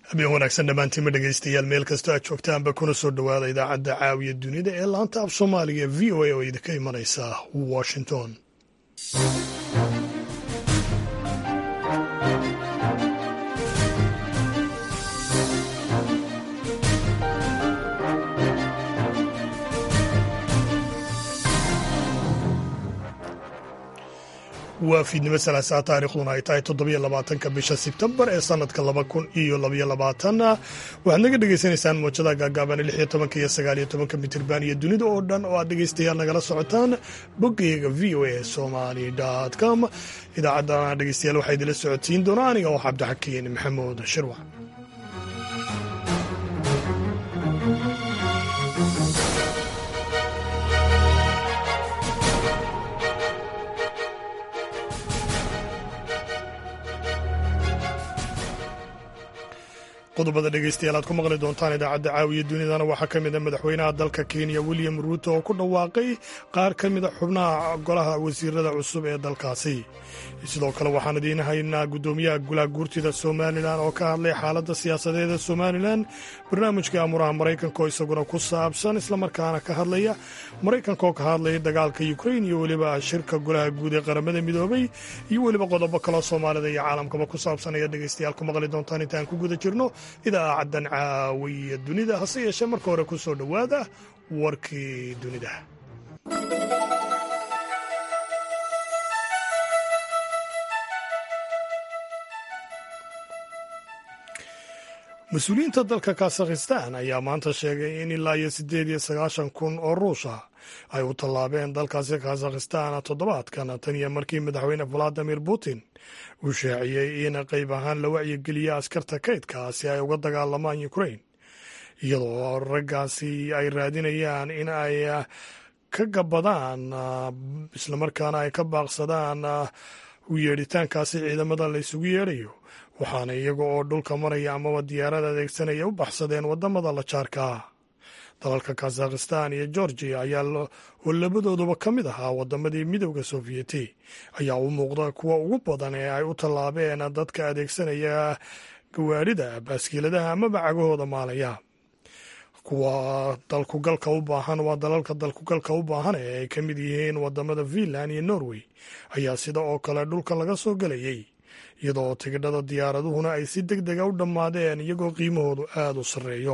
habeen wanaagsan dhammaantiinma dhegaystayaal meel kastoo aad joogtaanba kuna soo dhowaada idaacadda caawiya dunida ee laanta af soomaaliga v o a oo idinka imanaysa washington waa fiidnimo salaasaa taarikhduna ay tahay toddobiyo labaatanka bisha sebtembar ee sanadka laba kun iyo labaiyo labaatan waxaad naga dhagaysanaysaan muujada gaagaaban lix iyo tobanka iyo sagaal iyo tobanka mitirban iyo dunida oo dhan oo aad dhegaystayaal nagala socotaan boggeyga v o a somali com idaacaddana dhegaystayaal waxaa idinla socodsiin doonaa aniga oo cabdixakiin maxamuud shirwac qodobada dhegeystayaal aad ku maqli doontaan idaacadda caawiya dunidana waxaa ka mid a madaxweynaha dalka kenya william ruuto oo ku dhawaaqay qaar ka mida xubnaha golaha wasiirada cusub ee dalkaasi sidoo kale waxaan idiin haynaa guddoomiyaha golaha guurtida somalilan oo ka hadlay xaaladda siyaasadeed ee somalilan barnaamijka amuraha maraykanka oo isaguna ku saabsan islamarkaana ka hadlaya maraykanka oo ka hadlaya dagaalka ukrain iyo weliba shirka golaha guud ee qaramada midoobay iyo weliba qodobo kaloo soomaalida iyo caalamkaba ku saabsan ayaad dhegeystayaal ku maqli doontaan intaan ku guda jirno idaacaddan caawiya dunida hase yeeshee marka hore ku soo dhowaada warkii dunida mas-uuliyiinta dalka kazakhistan ayaa maanta sheegay in ilaa iyo siddeed iyo sagaashan kun oo ruusha ay u tallaabeen dalkaasi kazakhistan toddobaadkan tan iyo markii madaxweyne valadimir putin uu shaaciyey in qayb ahaan la wacyigeliya askarta kaydka si ay uga dagaalamaan ukrain iyadoo raggaasi ay raadinayaan in ay ka gabadaan islamarkaana ay ka baaqsadaan u yeedhitaankaasi ciidamada la isugu yeedhayo waxaana iyaga oo dhulka maraya amaba diyaarada adeegsanaya u baxsadeen wadamada la jaarkaa dalalka kazakhistan iyo georgiya ayaa oo labadooduba ka mid ahaa wadamadii midowda sofiyeeti ayaa u muuqda kuwa ugu badan ee ay u tallaabeen dadka adeegsanaya gawaarida baaskiiladaha amaba cagahooda maalaya kuwa dalkugalka u baahan waa dalalka dalkugalka u baahan ee ay ka mid yihiin wadamada finland iyo norway ayaa sida oo kale dhulka laga soo gelayay iyadoo tigidhada diyaaraduhuna ay si deg dega u dhammaadeen iyagoo qiimahoodu aada u sarreeyo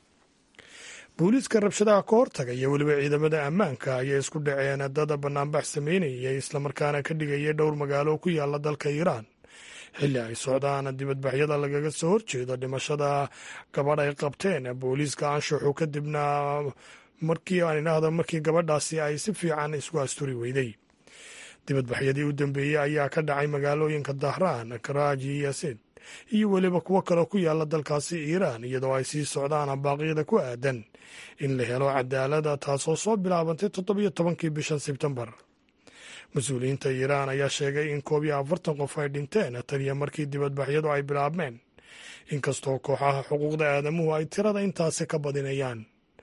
booliiska rabshadaha ka hortaga iyo weliba ciidamada ammaanka ayay isku dhaceen dada banaanbax sameynayay islamarkaana ka dhigayay dhowr magaalo ku yaala dalka iiraan xilli ay socdaan dibadbaxyada lagaga soo horjeedo dhimashada gabadh ay qabteen booliiska anshaxu kadibna markii aan idhaahdo markii gabadhaasi ay si fiican isku asturi weyday dibadbaxyadii u dambeeyey ayaa ka dhacay magaalooyinka dahraan karaaji iyo sid iyo weliba kuwo kaloo ku yaala dalkaasi iiraan iyadoo ay sii socdaan baaqyada ku aadan in la helo cadaalada taasoo soo bilaabantay toddobiyo tobankii bishan sebtembar mas-uuliyiinta iiraan ayaa sheegay in koob iyo afartan qof ay dhinteen taniyo markii dibadbaxyadu ay bilaabmeen inkastoo kooxaha xuquuqda aadamuhu ay tirada intaasi ka badinayaan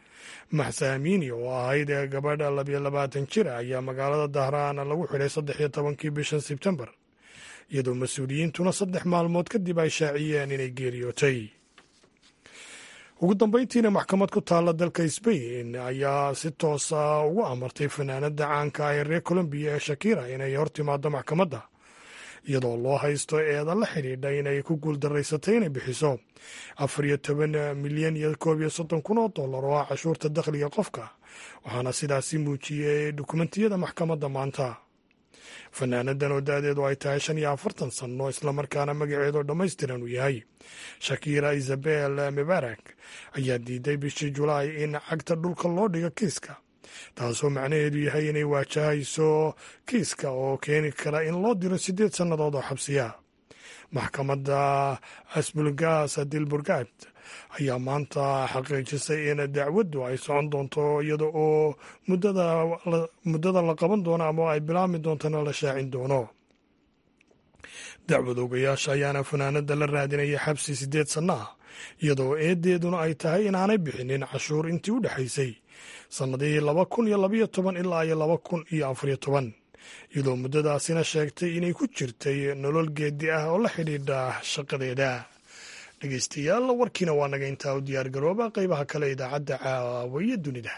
maxsa amiini oo ahayd ee gabadha labiyo labaatan jira ayaa magaalada dahraan lagu xidhay saddex iyo tobankii bishan sebtembar iyadoo mas-uuliyiintuna saddex maalmood kadib ay shaaciyeen inay geeriyootay ugu dambeyntiina maxkamad ku taalla dalka sbain ayaa si toosa ugu amartay fanaanada caanka ee reer colombiya ee shakira inay hor timaado maxkamadda iyadoo loo haysto eeda la xidhiidha inay ku guuldaraysatay inay bixiso afar iyo toban milyan iyo koob iyo soddon kun oo dollar oo ah cashuurta dakhliga qofka waxaana sidaasi muujiyey dukumentiyada maxkamadda maanta fanaanadan oo da-deedu ay tahay shan iyo afartan sanno islamarkaana magaceedu dhammaystiran uu yahay shakira isabel mebarak ayaa diiday bishii julaay in cagta dhulka loo dhigo kiiska taasoo macnaheedu yahay inay waajahayso kiiska oo keeni kara in loo diro siddeed sannadood oo xabsiya maxkamadda asbulgas dilburgad ayaa maanta xaqiijisay in dacwaddu ay socon doonto iyada oo muddada la qaban doono ama ay bilaabmi doontana la shaacin doono dacwad ogayaasha ayaana fanaanada la raadinaya xabsi siddeed sanno ah iyadoo eedeeduna ay tahay inaanay bixinin cashuur intii u dhexaysay sannadihii laba kun iyo labayo toban ilaa iyo laba kun iyo afariyo toban iyadoo muddadaasina sheegtay inay ku jirtay nolol geedi ah oo la xidhiidha shaqadeeda dhegeystayaal warkiina waa naga intaa u diyaar garooba qeybaha kale idaacadda caawiya dunida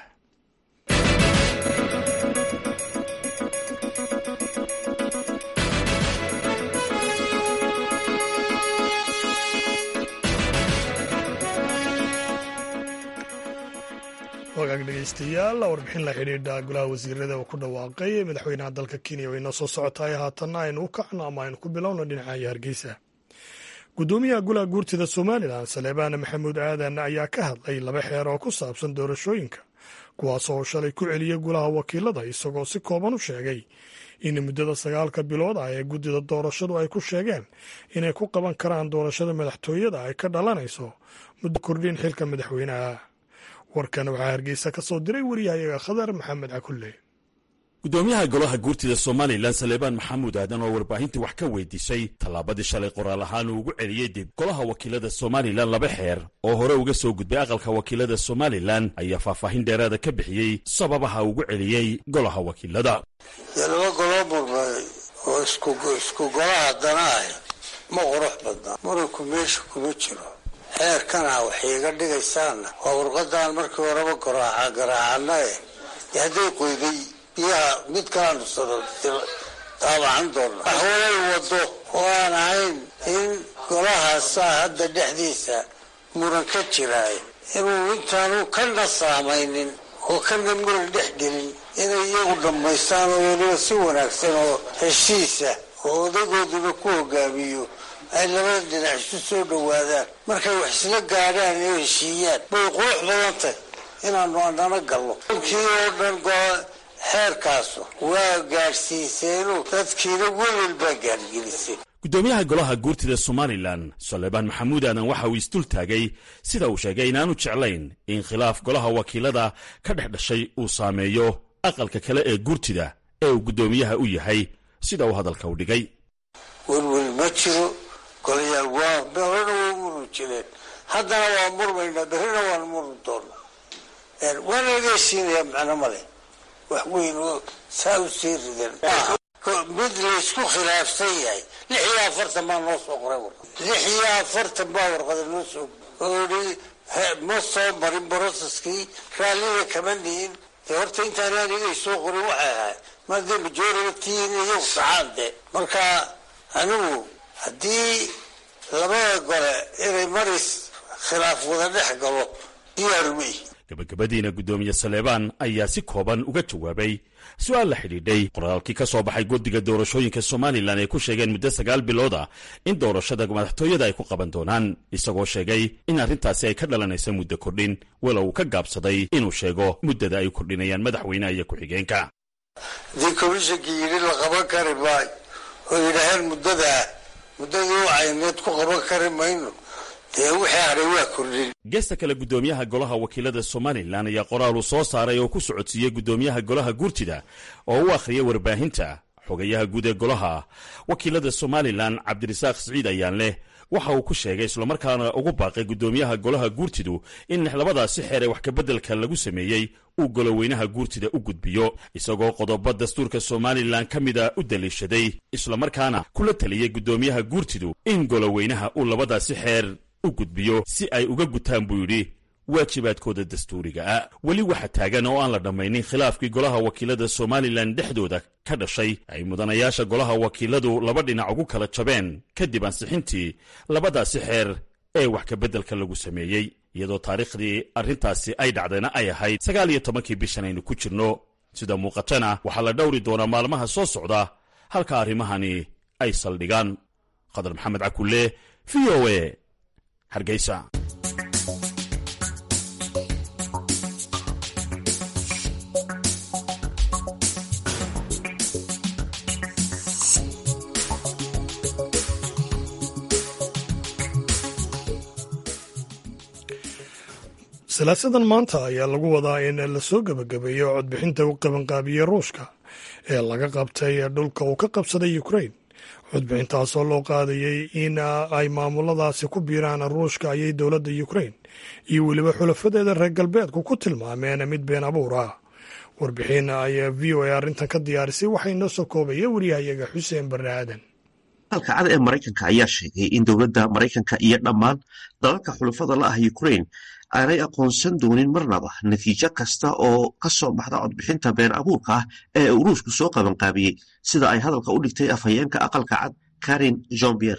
wagaag dhegeystayaal warbixin la xidhiidha golaha wasiirada uu ku dhawaaqay madaxweynaha dalka kenya way noo soo socotaay haatanna aynu u kacno ama aynu ku bilowno dhinacayo hargeysa gudoomiyaha golaha guurtida somalilan saleebaan maxamuud aadan ayaa ka hadlay laba xeer oo ku saabsan doorashooyinka kuwaas oo shalay ku celiyey golaha wakiilada isagoo si kooban u sheegay in muddada sagaalka bilood ah ee guddida doorashadu ay ku sheegeen inay ku qaban karaan doorashada madaxtooyada ay ka dhalanayso muddo kordhin xilka madaxweynaha warkan waxaa hargeysa ka soo diray wariyahayaga khadar maxamed cakulle gudoomiyaha golaha guurtida somalilan saleebaan maxamuud aadan oo warbaahintii wax ka weydiisay tallaabadii shalay qoraal ahaan uu ugu celiyey dib golaha wakiilada somalilan laba xeer oo hore uga soo gudbay aqalka wakiilada somalilan ayaa faahfaahin dheeraada ka bixiyey sababaha ugu celiyey golaha wakiilada dee laba goloo murmay oo isku golaha dana ah ma qurux badna muranku meesha kuma jiro xeerkana waxay iga dhigaysaanna waa warqadaan markii horeba garaaca garaacana eh dee hadday qoyday biyaha mid kalaanu daabacan doona waxwalay wado oo aan ahayn in golahaasaa hadda dhexdiisa muran ka jiraay inuu intaanu kana saamaynin oo kana muran dhex gelin inay iyagu dhammaystaan oo weliba si wanaagsan oo heshiisa oo odagooduba ku hogaamiyo ay labada dhinac isu soo dhowaadaan markay wax isla gaadhaan oo heshiiyaan bay qurux badan tahy inaanu anana galno kii oo dhan xeerkaasu waa gaadhsiiseenu dadkiina welwel baa gaadhgelisay gudoomiyaha golaha guurtida somalilan saleebaan maxamuud aadan waxa uu isdul taagay sida uu sheegay inaanu jeclayn in khilaaf golaha wakiilada ka dhex dhashay uu saameeyo aqalka kale ee guurtida ee uu guddoomiyaha u yahay sida uu hadalka u dhigay welwel ma jiro golayaal waa horena waa murmi jireen haddana waa murmaynaa berrina waan murmi doona waana laga heshiinayaa macno male wax weyn oo saa u sii ridan mid laysku khilaafsan yahay lix iyo afartan baa noo soo qoray warqad lix iyo afartan baa warqada noo soo oo i ma soo marin broseskii raallida kama nihin dee horta intaan anigay soo qorin waxay ahay maadee majority-in iyagu saxaan de marka anigu haddii labada gole inay maris khilaaf wada dhex galo diyaarumay gabagabadiina guddoomiye saleebaan ayaa si kooban uga jawaabay su-aal la xidhiidhay qoraalkii ka soo baxay guddiga doorashooyinka somalilan ay ku sheegeen muddo sagaal bilood ah in doorashada madaxtooyada ay ku qaban doonaan isagoo sheegay in arrintaasi ay ka dhalanaysa muddo kordhin walow ka gaabsaday inuu sheego muddada ay kordhinayaan madaxweyneha iyo ku-xigeenka haddii komishankii yidhi la qaban kari maayo oo yidhaaheen muddadaa muddadii u cayneed ku qaban kari mayno dee wixii hadhay waa kordhin geesta kale guddoomiyaha golaha wakiilada somalilan ayaa qoraal uu soo saaray oo ku socodsiiyey guddoomiyaha golaha guurtida oo u akhriyay warbaahinta xogayaha guud ee golaha wakiilada somalilan cabdirasaaq siciid ayaan leh waxa uu ku sheegay islamarkaana ugu baaqay guddoomiyaha golaha guurtidu in labadaasi xeer ee wax kabeddelka lagu sameeyey uu goloweynaha guurtida u gudbiyo isagoo qodobo dastuurka somalilan ka mida u daliishaday islamarkaana kula taliyey guddoomiyaha guurtidu in goloweynaha uu labadaasi xeer u gudbiyo si ay uga gutaan buu yidhi waajibaadkooda dastuuriga ah weli waxa taagan oo aan la dhammaynin khilaafkii golaha wakiilada somalilan dhexdooda ka dhashay ay mudanayaasha golaha wakiiladu laba dhinac ugu kala jabeen kadib ansixintii labadaasi xeer ee wax kabeddelka lagu sameeyey iyadoo taariikhdii arrintaasi ay dhacdayna ay ahayd sagaal iyo tobankii bishan aynu ku jirno sida muuqatana waxaa la dhowri doonaa maalmaha soo socda halka arrimahani ay saldhigaan khadar maxamed cakulle v o e hargeysa salaasadan maanta ayaa lagu wadaa in lasoo gebagabeeyo codbixinta u qabanqaabiyey ruushka ee laga qabtay dhulka uu ka qabsaday ukrain codbixintaasoo loo qaadayey in ay maamuladaasi ku biiraan ruushka ayay dowladda ukrain iyo weliba xulafadeeda reer galbeedku ku tilmaameen mid been abuur ah warbixin ayaa v o a arrintan ka diyaarisay waxaa inoo soo koobaya wariyahayaga xuseen barre aadan aqalka cad ee maraykanka ayaa sheegay in dowladda maraykanka iyo dhammaan dalalka xulafada la ah ukraine aanay aqoonsan doonin marnaba natiijo kasta oo ka soo baxda codbixinta been abuurka ah ee uruushku soo qabanqaabiyey sida ay hadalka u dhigtay afhayeenka aqalka cad karin jombier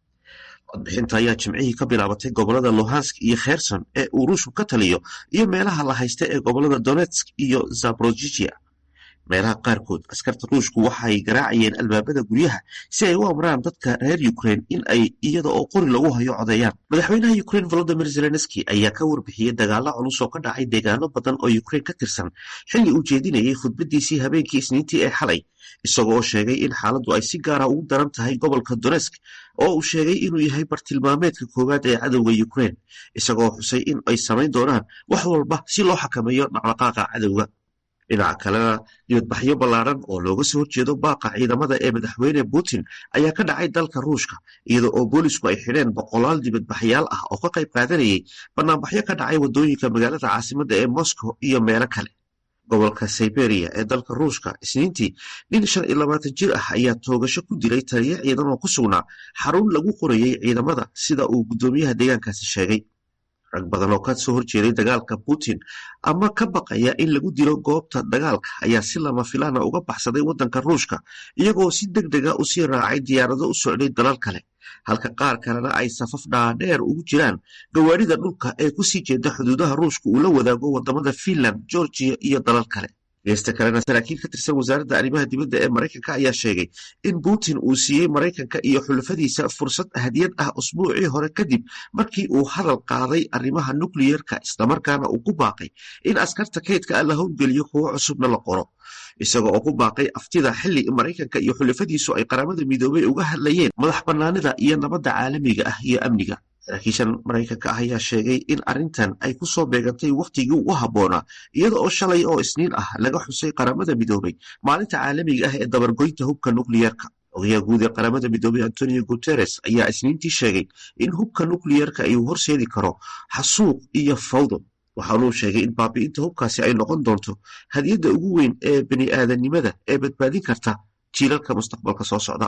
codbixinta ayaa jimcihii ka bilaabatay gobolada luhansk iyo kherson ee uruushku ka taliyo iyo meelaha la haysta ee gobolada donetsk iyo zaborojijia meelaha qaarkood askarta ruushku waxay garaacayeen albaabada guryaha si ay u amraan dadka reer ukraine in ay iyada oo qori lagu hayo codeeyaan madaxweynaha ukraine volodimir zelenski ayaa ka warbixiyey dagaalo culus oo ka dhacay deegaano badan oo ukraine ka tirsan xilli uu jeedinayay khudbadiisii habeenkii isniintii ee xalay isagoo sheegay in xaaladdu ay si gaara ugu daran tahay gobolka donetsk oo uu sheegay inuu yahay bartilmaameedka koowaad ee cadowga ukraine isagoo xusay in ay samayn doonaan wax walba si loo xakameeyo dhaqdhaqaaqa cadowga dhinaca kalena dibadbaxyo ballaaran oo looga soo horjeedo baaqa ciidamada ee madaxweyne putin ayaa ka dhacay dalka ruushka iyada oo boolisku ay xidheen boqolaal dibadbaxyaal ah oo ka qayb qaadanayay banaanbaxyo ka dhacay waddooyinka magaalada caasimadda ee moscow iyo meelo kale gobolka siberia ee dalka ruushka isniintii nin shan iyo labaatan jir ah ayaa toogasho ku dilay taliyo ciidan oo ku sugnaa xarun lagu qorayey ciidamada sida uu guddoomiyaha deegaankaasi sheegay rag badan oo ka soo horjeeday dagaalka putin ama ka baqaya in lagu dilo goobta dagaalka ayaa si lama filaana uga baxsaday waddanka ruushka iyagoo si deg dega u sii raacay diyaarado u socday dalal kale halka qaar kalena ay safaf dhaadheer ugu jiraan gawaarida dhulka ee kusii jeeda xuduudaha ruushka uu la wadaago wadamada finland georgiya iyo dalal kale geesta kalena saraakiil ka tirsan wasaaradda arrimaha dibadda ee maraykanka ayaa sheegay in putin uu siiyey maraykanka iyo xulafadiisa fursad hadiyad ah usbuucii hore kadib markii uu hadal qaaday arrimaha nukliyerka islamarkaana uu ku baaqay in askarta kaydka ah la howlgeliyo kuwo cusubna la qoro isaga oo ku baaqay aftida xilli maraykanka iyo xulafadiisu ay qaramada midoobay uga hadlayeen madax bannaanida iyo nabadda caalamiga ah iyo amniga saraakiishan maraykanka ah ayaa sheegay in arrintan ay ku soo beegantay wakhtigii ugu habboonaa iyada oo shalay oo isniin ah laga xusay qaramada midoobay maalinta caalamiga ah ee dabargoynta hubka nukliyerka ogayaha guud ee qaramada midoobay antonio guteres ayaa isniintii sheegay in hubka nukliyerka ay horseedi karo xasuuq iyo fawdo waxaanuu sheegay in baabi'inta hubkaasi ay noqon doonto hadiyadda ugu weyn ee bani aadanimada ee badbaadin karta jiilalka mustaqbalka soo socda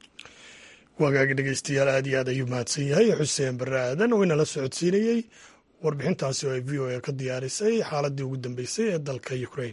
wagaagi dhegeystayaal aad iyo aad ayuu mahadsan yahay xuseen barre aadan oo inala socodsiinayey warbixintaasi oo ay v o a ka diyaarisay xaaladii ugu dambeysay ee dalka ukrain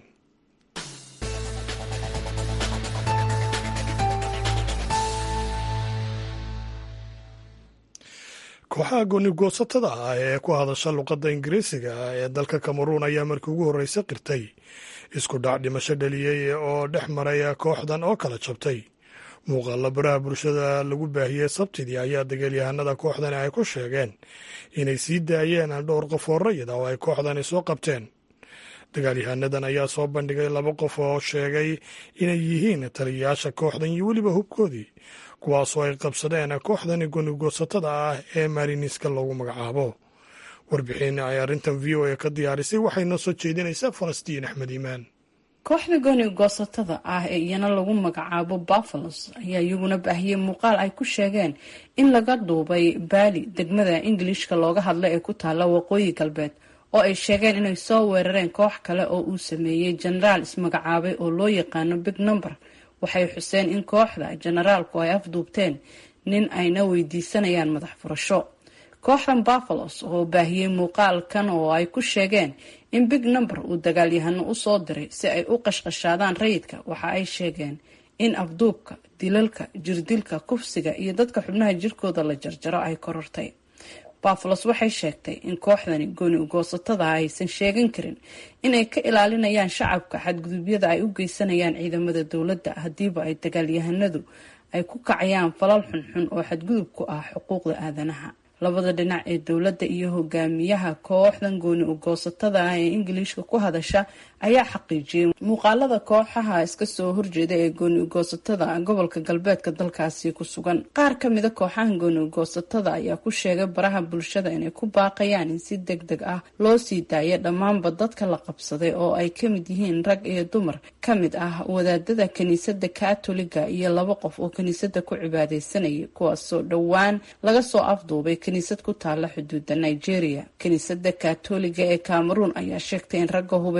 kooxaha goonigoosatada ah ee ku hadasha luqadda ingiriisiga ee dalka kameruun ayaa markii ugu horreysa qirtay isku dhac dhimasho dhaliyey oo dhex maray kooxdan oo kala jabtay muuqaalla baraha bulshada lagu baahiyey sabtidii ayaa dagaalyahanada kooxdani ay ku sheegeen inay sii daayeen dhowr qof oo rayid ah oo ay kooxdani soo qabteen dagaalyahanadan ayaa soo bandhigay laba qof oo sheegay inay yihiin taliyayaasha kooxdan iyo weliba hubkoodii kuwaasoo ay qabsadeen kooxdani gonigoosatada ah ee mariniska loogu magacaabo warbixin ay arrintan v o a ka diyaarisay waxay noo soo jeedinaysaa falastiin axmed iimaan kooxda gooni goosatada ah ee iyana lagu magacaabo buffalos ayaa iyaguna baahiyey muuqaal ay ku sheegeen in laga duubay baali degmada ingilishka looga hadla ee ku taalla waqooyi galbeed oo ay sheegeen inay soo weerareen koox kale oo uu sameeyey jenaraal ismagacaabay oo loo yaqaano big number waxay xuseen in kooxda jenaraalku ay afduubteen nin ayna weydiisanayaan madax furasho kooxdan buffalos oo baahiyey muuqaalkan oo ay ku sheegeen in big number uu dagaalyahano usoo diray si ay u qashqashaadaan rayidka waxa ay sheegeen in afduubka dilalka jirdilka kufsiga iyo dadka xubnaha jirkooda la jarjaro ay korortay buffalos waxay sheegtay in kooxdani gooni ugoosatada aysan sheegan karin inay ka ilaalinayaan shacabka xadgudubyada ay u geysanayaan ciidamada dowladda haddiiba ay dagaalyahanadu ay ku kacayaan falal xunxun oo xadgudub ku ah xuquuqda aadanaha labada dhinac ee dowladda iyo hogaamiyaha kooxdan gooni ugoosatada ah ee ingiliishka ku hadasha ayaa xaqiijiyey muuqaalada kooxaha iska soo horjeeda ee gooni ugoosatada gobolka galbeedka dalkaasi ku sugan qaar kamida kooxaha gooni ugoosatada ayaa ku sheegay baraha bulshada inay ku baaqayaan in si deg deg ah loo sii daayo dhammaanba dadka la qabsaday oo ay kamid yihiin rag iyo dumar kamid ah wadaadada kiniisada katoliga iyo laba qof oo kiniisada ku cibaadeysanayay kuwaasoo dhowaan laga soo afduubay kiniisad ku taala xuduuda nigeria kiniisada katoliga ee cameroon ayaa sheegtay in ragga hubeysan ee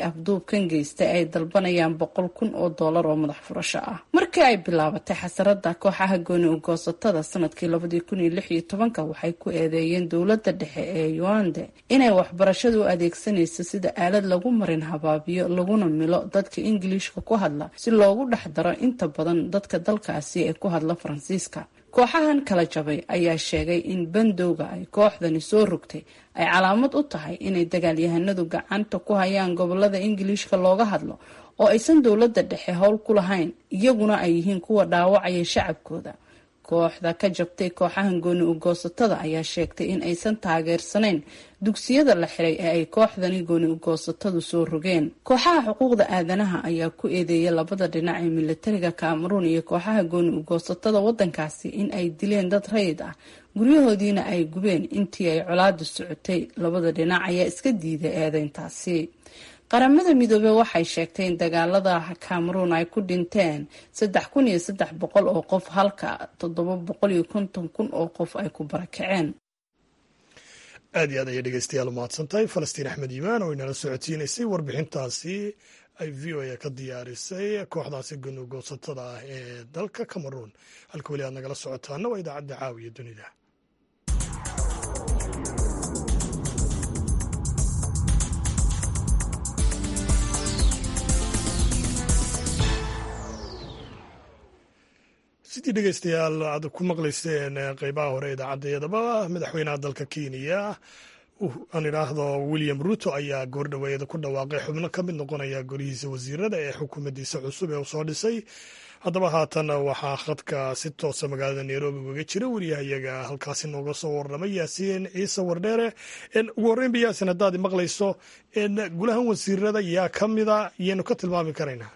afduubkan geystay ay dalbanayaan boqol kun oo doolar oo madax furasho ah markii ay bilaabatay xasarada kooxaha gooni ugoosatada sanadkii labadii kun iyo lix iyo tobanka waxay ku eedeeyeen dowladda dhexe ee yuande inay waxbarashada u adeegsanayso sida aalad lagu marin habaabiyo laguna milo dadka ingiliishka ku hadla si loogu dhex daro inta badan dadka dalkaasi ee ku hadla faransiiska kooxahan kala jabay ayaa sheegay in bandowga ay kooxdani soo rogtay ay calaamad u tahay inay dagaalyahanadu gacanta ku hayaan gobolada ingiliishka looga hadlo oo aysan dowladda dhexe howl ku lahayn iyaguna ay yihiin kuwa dhaawacaya shacabkooda kooxda ka jabtay kooxahan gooni ugoosatada ayaa sheegtay in aysan taageersanayn dugsiyada la xiray ee ay kooxdani gooni ugoosatadu soo rogeen kooxaha xuquuqda aadanaha ayaa ku eedeeyay labada dhinac ee militariga cameroon iyo kooxaha gooni ugoosatada wadankaasi in ay dileen dad rayid ah guryahoodiina ay gubeen intii ay colaadu socotay labada dhinac ayaa iska diiday eedeyntaasi qaramada midoobey waxay sheegtay in dagaalada cameroon ay ku dhinteen saddex kun iyo saddex boqol oo qof halka toddoba boqol iyo konton kun oo qof ay ku barakaceen aad iyo aad ayay dhegeystayaal umahadsan tahay falastiin axmed yimaan oo inala socodsiinaysay warbixintaasi ay v o a ka diyaarisay kooxdaasi gunugoosatada ah ee dalka cameroon halka weli aad nagala socotaana waa idaacadda caawiya dunida sidii dhegeystayaal aad ku maqlayseen qeybaha hore idaacaddayadaba madaxweynaha dalka kenya aan idhaahdo william ruto ayaa goordhaweeyada ku dhawaaqay xubno ka mid noqonaya golihiisa wasiirada ee xukuumaddiisa cusub ee uu soo dhisay haddaba haatan waxaa khadka si toosa magaalada nairobi ugaga jira wariyahayaga halkaasi nooga soo warramay yaasiin ciise wardheere ugu horreynba yaasin haddaad maqlayso gulahan wasiirada yaa ka mida yaynu ka tilmaami karaynaa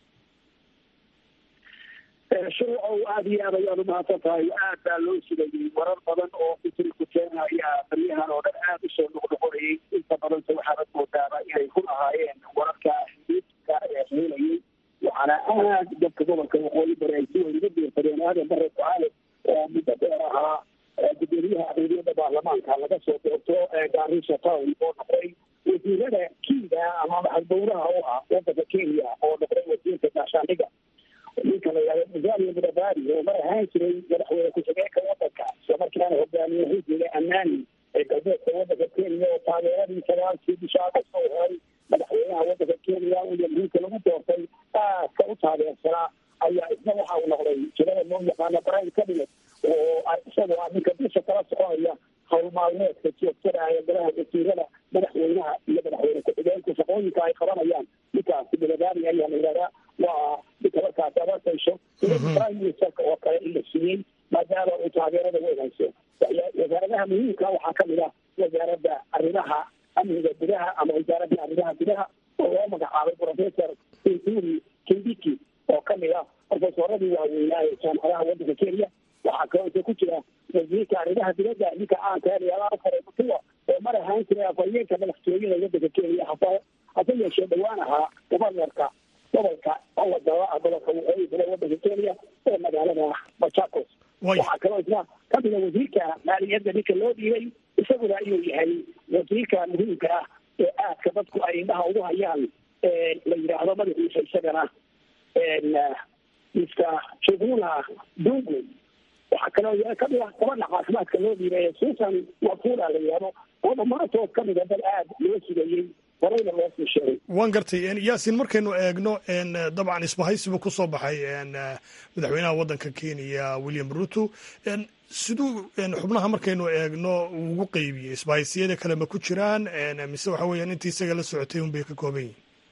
shuruucow aada iyo aad ayaad umahadsan tahay aad baa loo sugayay warar badan oo fitri ku keenaya baryahan oo dhan aada usoo noqnoqonayay inta badanse waxaanad moodaaba inay ku ahaayeen wararka xididka ee heelayay waxaana aad dadka gobolka waqooyi bari ay si weyn uga diirsadeen aadan bare ducaale oo muddo dheer ahaa gudoomiyaha adeegyada baarlamaanka laga soo doorto garisha town oo noqday wasiirada kiida ama maxadbowraha u ah wadanka kenya oo noqday wasiirka gaashaandhiga ninka la yihahdo musalia mudabari oo mar ahaan jiray madaxweyne ku-xigeenka wadanka isla markaana hogaamiye xisbiga ammaani ee galbeedka wadanka kenya oo taageeradii sagaalkii bisha agost oo helay madaxweynaha wadanka kenya william ruto lagu doortay aadka u taageersanaa ayaa isna waxa uu noqday jirada loo yaqaano brian cabinet oo isagoo ah ninka bisha kala soconaya howl maalmeedka joogtada ee golaha wasiirada madaxweynaha iyo madaxweyne ku-xigeenka shaqooyinka ay qabanayaan ninkaasi mudabari ayaa la yihahdaa waa ninka markaasi abartayso prime ministerka oo kale in la siiyey maadaama uu taageerada weynayso wasaaradaha muhiimka waxaa kamid ah wasaaradda arrimaha amniga gudaha ama wasaaradda arrimaha gudaha oo loo magacaabay professor inturi kindiki oo kamid ah profesoradii waaweynaa ee jaamacadaha wadanka kenya waxaa kaloo ku jira wasiirka arrimaha dibadda ninka caanka eeyaalaafare mutua oo mar ahaan jiray afhayeenka madaxtooyada wadanka kenya hase hase yeeshee dhowaan ahaa gobarnarka gobolka owadaba gobolka waqooyi bale wadanka kenya ee magaalada machakos waxaa kaloo isna kamida wasiirka maaliyadda ninka loo dhiibay isaguna inuu yahay wasiirka muhiimka ah ee aadka dadku ay indhaha ugu hayaan la yidhaahdo madaxiisa isagana mr juguna dungu waxaa kaloo kamid ah gabadha caafimaadka loo dhiibay susan wafula la yihahdo oo dhammaantood kamida dad aad loo sugayey horeyna loo sii sheegay waan gartay yaasin markaynu eegno dabcan isbahaysibu ku soo baxay madaxweynaha waddanka kenya william ruto siduu xubnaha markaynu eegno ugu qeybiyey isbahaysiyada kale ma ku jiraan mise waxa weeyaan intii isaga la socotay un bay ka kooban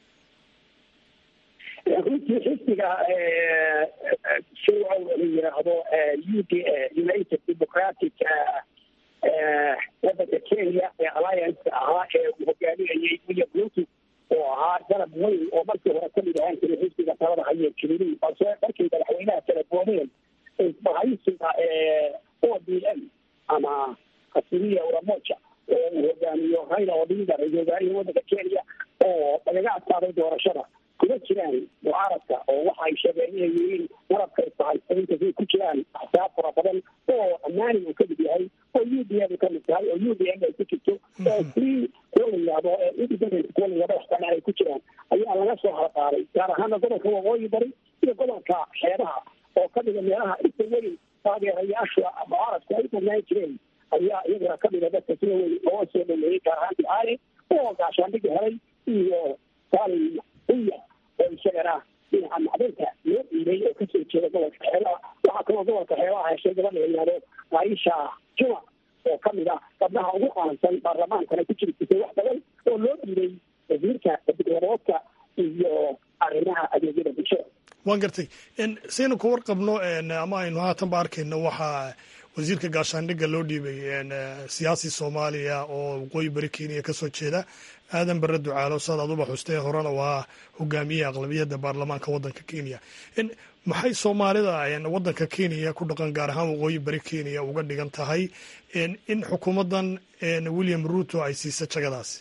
yihin runtii xisbiga shuruucow la yiraahdo u d united democratic wadanka kenya ee alliance ahaa ee uu hogaaminayay william ruto oo ahaa garab weyn oo markii hore kamid ahaan jiray xisbiga talada haye kelirii balse markay madaxweynaha kala goomeen isbahaysiga o d m ama asiria uramoja oo uu hogaamiyo raila odinga ra-isul wasaarihii wadanka kenya oo lagaga adkaaday doorashada kuma jiraan mucaaradka oo waxa ay sheegeen inay yihiin warabka isbahaysainta siay ku jiraan axsaab fara badan oo ammaani uu kamid yahay oo u d m kamid tahay oo u d m ay ku jirto oo free kuwa la yidhaahdo independent kuwa la yidhahdo waxkana ay ku jiraan ayaa laga soo halqaaday gaar ahaana gobolka waqooyi bari iyo gobolka xeebaha oo ka dhiga meelaha inta weyn taageerayaasha mucaaradku ay banaan jireen ayaa iyagana ka dhiga dadka sida weyn loo soo dhameeyey gaar ahaan ducaale oo gaashaandhigi helay iyo saalin uya oo isagana dhinaca macdinta loo dhiibay oo kasoo jeeda gobolka xeebaha waxaa kaloo gobolka xeebaha heshay gabadha la yidhahdo aisha juma oo kamid ah gabdhaha ugu qaansan baarlamaankana ku jiri jirtay wax badan oo loo dhiibay wasiirka diblaboodka iyo arrimaha adeegyada bulshada waan gartay saynu ka warqabno ama aynu haatanba arkayno waxaa wasiirka gaashaandhigga loo dhiibay siyaasi soomaaliya oo waqooyi bari kenya kasoo jeeda aadan bare ducaalo saad aduba xustee horena waa hogaamiye aqlabiyadda baarlamaanka waddanka kenya maxay soomaalida waddanka kenya ku dhaqan gaar ahaan waqooyi bari kenya uga dhigan tahay in xukuumaddan william ruto ay siisa jagadaasi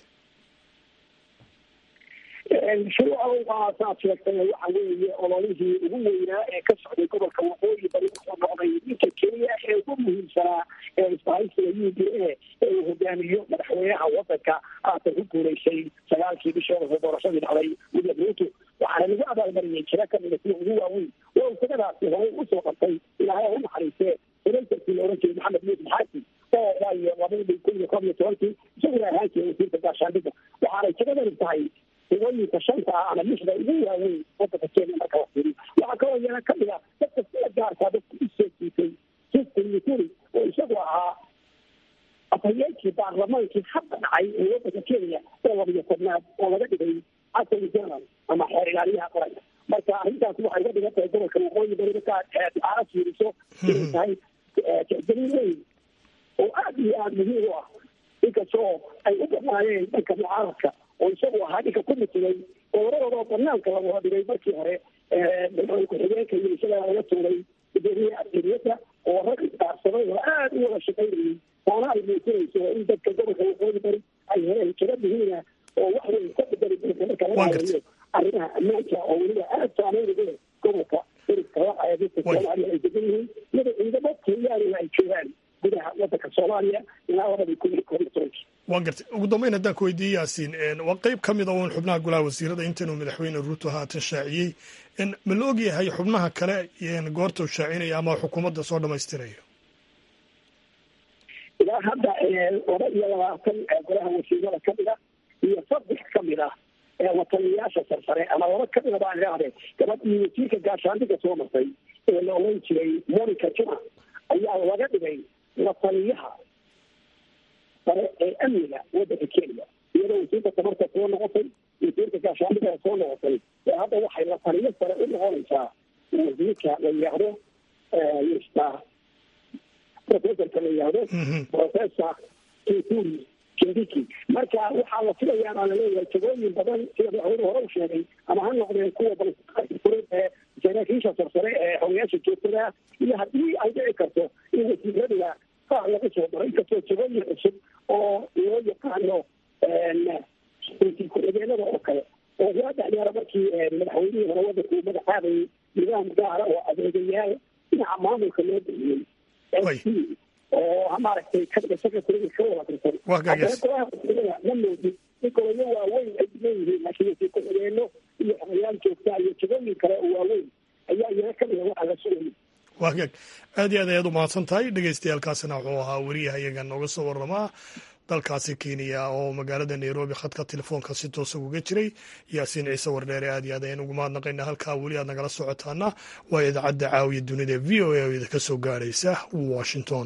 shuruuca saad sheegtay waxa weeye ololihii ugu weynaa ee ka socday gobolka waqooyi bari wuxuu noqday ninka keliya ee ugu muhiimsanaa ee isbahaysiga u d a ee uu hogaamiyo madaxweynaha wadanka haatan ku guuleysay sagaalkii bishii hore doorashadii dhacday william ruto waxaana lagu abaalmariyey jiro kamida sida ugu waaweyn oo isagadaasi horey usoo qabtay ilaahay u naxariistee senatarkii la oran jiray maxamed yuusuf xaasin oo waayo labadii kun iyo koob iyo tobankii isaguna ahaan jiray wasiirka gaashaandhigga waxaanay jagadani tahay hawooyinka shanta ah ama lixda ugu waaweyn wadanka kenya marka la fiiriyo waxaa kaloo iyana kamid ah dadka sida gaarkaa dadka usoo jiitay justin muturi oo isagu ahaa afhayeenkii baarlamaankii hadda dhacay ee wadanka kenya oo labiyo tobnaad oo laga dhigay attorney general ama xeer ilaaliyaha qaranka marka arrintaasi waxay uga dhigan tahay gobolka waqooyi bari markaa aara fiiriso inay tahay tixgelin weyn oo aada iyo aada muhiim u ah inkastoo ay u dhamaayeen dhanka mucaaradka oo isagu ahaa ninka ku mitigay goboladooda banaanka lagu hodhigay markii hore madaxweyne ku-xigeenka iyo isagaa laga tuuray gudoomiyaha aderiyadda oo rag isdaarsaday oo aada u wada shaqaynayay taana ay muujinayso in dadka gobolka waqooyi bari ay heleen jiro muhiima oo wax weyn ka bedeli doonta marka laga hadlayo arrimaha ammaanka oo weliba aada saameyn ugu leh gobolka deriska waxa ee dadka soomaaliya ay degan yihiin iyadoo ciidamo kenyaaniga ay joogaan gudaha wadanka soomaaliya ilaa labadii kun iyo koob iyo tobankii waan gartay ugu dambeyn haddaan ku weydiiyey yaasiin waa qeyb ka mid a uun xubnaha golaha wasiirada intanuu madaxweyne ruuto haatan shaaciyey ma la og yahay xubnaha kale goorta uu shaacinaya ama xukuumadda soo dhamaystirayo ilaa hadda laba iyo labaatan golaha wasiirada kamid ah iyo saddex kamid ah wataliyayaasha sarsare ama laba kamid a baan idhaahdee gabadhii wasiirka gaashaandhiga soo martay ee la oran jiray monica juma ayaa laga dhigay wataliyaha sare ee amniga wadanka kenya iyadoo wasiirka tamarta soo noqotay wasiirka gaashaandhiga soo noqotay ee hadda waxay la taliyo sare u noqonaysaa wasiirka la yidhaahdo mr professorka la yidhaahdo professor kituri kindiki marka waxaa la filayaa baa laleeyahay jagooyin badan sida madaxweyne hore u sheegay ama ha noqdeen kuwa balfureed ee saraakiisha sarsare ee xogayaasha joogtada iyo haddii ay dhici karto in wasiirada qaar lagu soo daro inkastoo jagooyin cusub oo loo yaqaano ku-xigeenada oo kale oo waadex yeera markii madaxweynihii hore wadanka uu magacaabayay nidaam gaara oo adeegayaal dhinaca maamulka loo bixiyey oo maaragtay secretary ka wada tirsan haddana golaha wasiirada ma moodin in golayo waaweyn ay leeyihiin laakiin wasiir ku-xigeeno iyo xogayaal joogtaa iyo jagooyin kale oo waaweyn ayaa iyana kamida waxaa la sugayay waa hagaag aad iyo aad ayaad u mahadsan tahay dhegeystayaaalkaasina wuxuu ahaa weriyaha iyaga nooga soo warramaa dalkaasi kenya oo magaalada nairobi khadka telefoonka si toosa uga jiray yaasiin ciise wardheere aad iyo aad ayaan ugu mahadnaqaynaa halkaa weli aad nagala socotaana waa idaacadda caawiya dunida v o a oo idinka soo gaadhaysa washington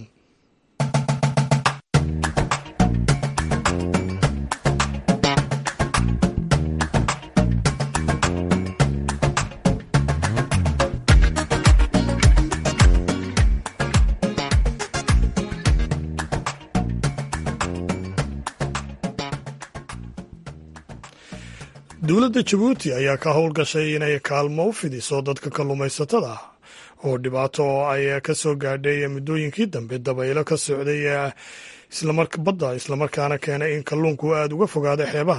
dowladda jabuuti ayaa ka howlgashay inay kaalmo u fidiso dadka kalluumaysatada oo dhibaato ay ka soo gaadhay muddooyinkii dambe dabaylo ka socday badda islamarkaana keenay in kalluunku aada uga fogaada xeebaha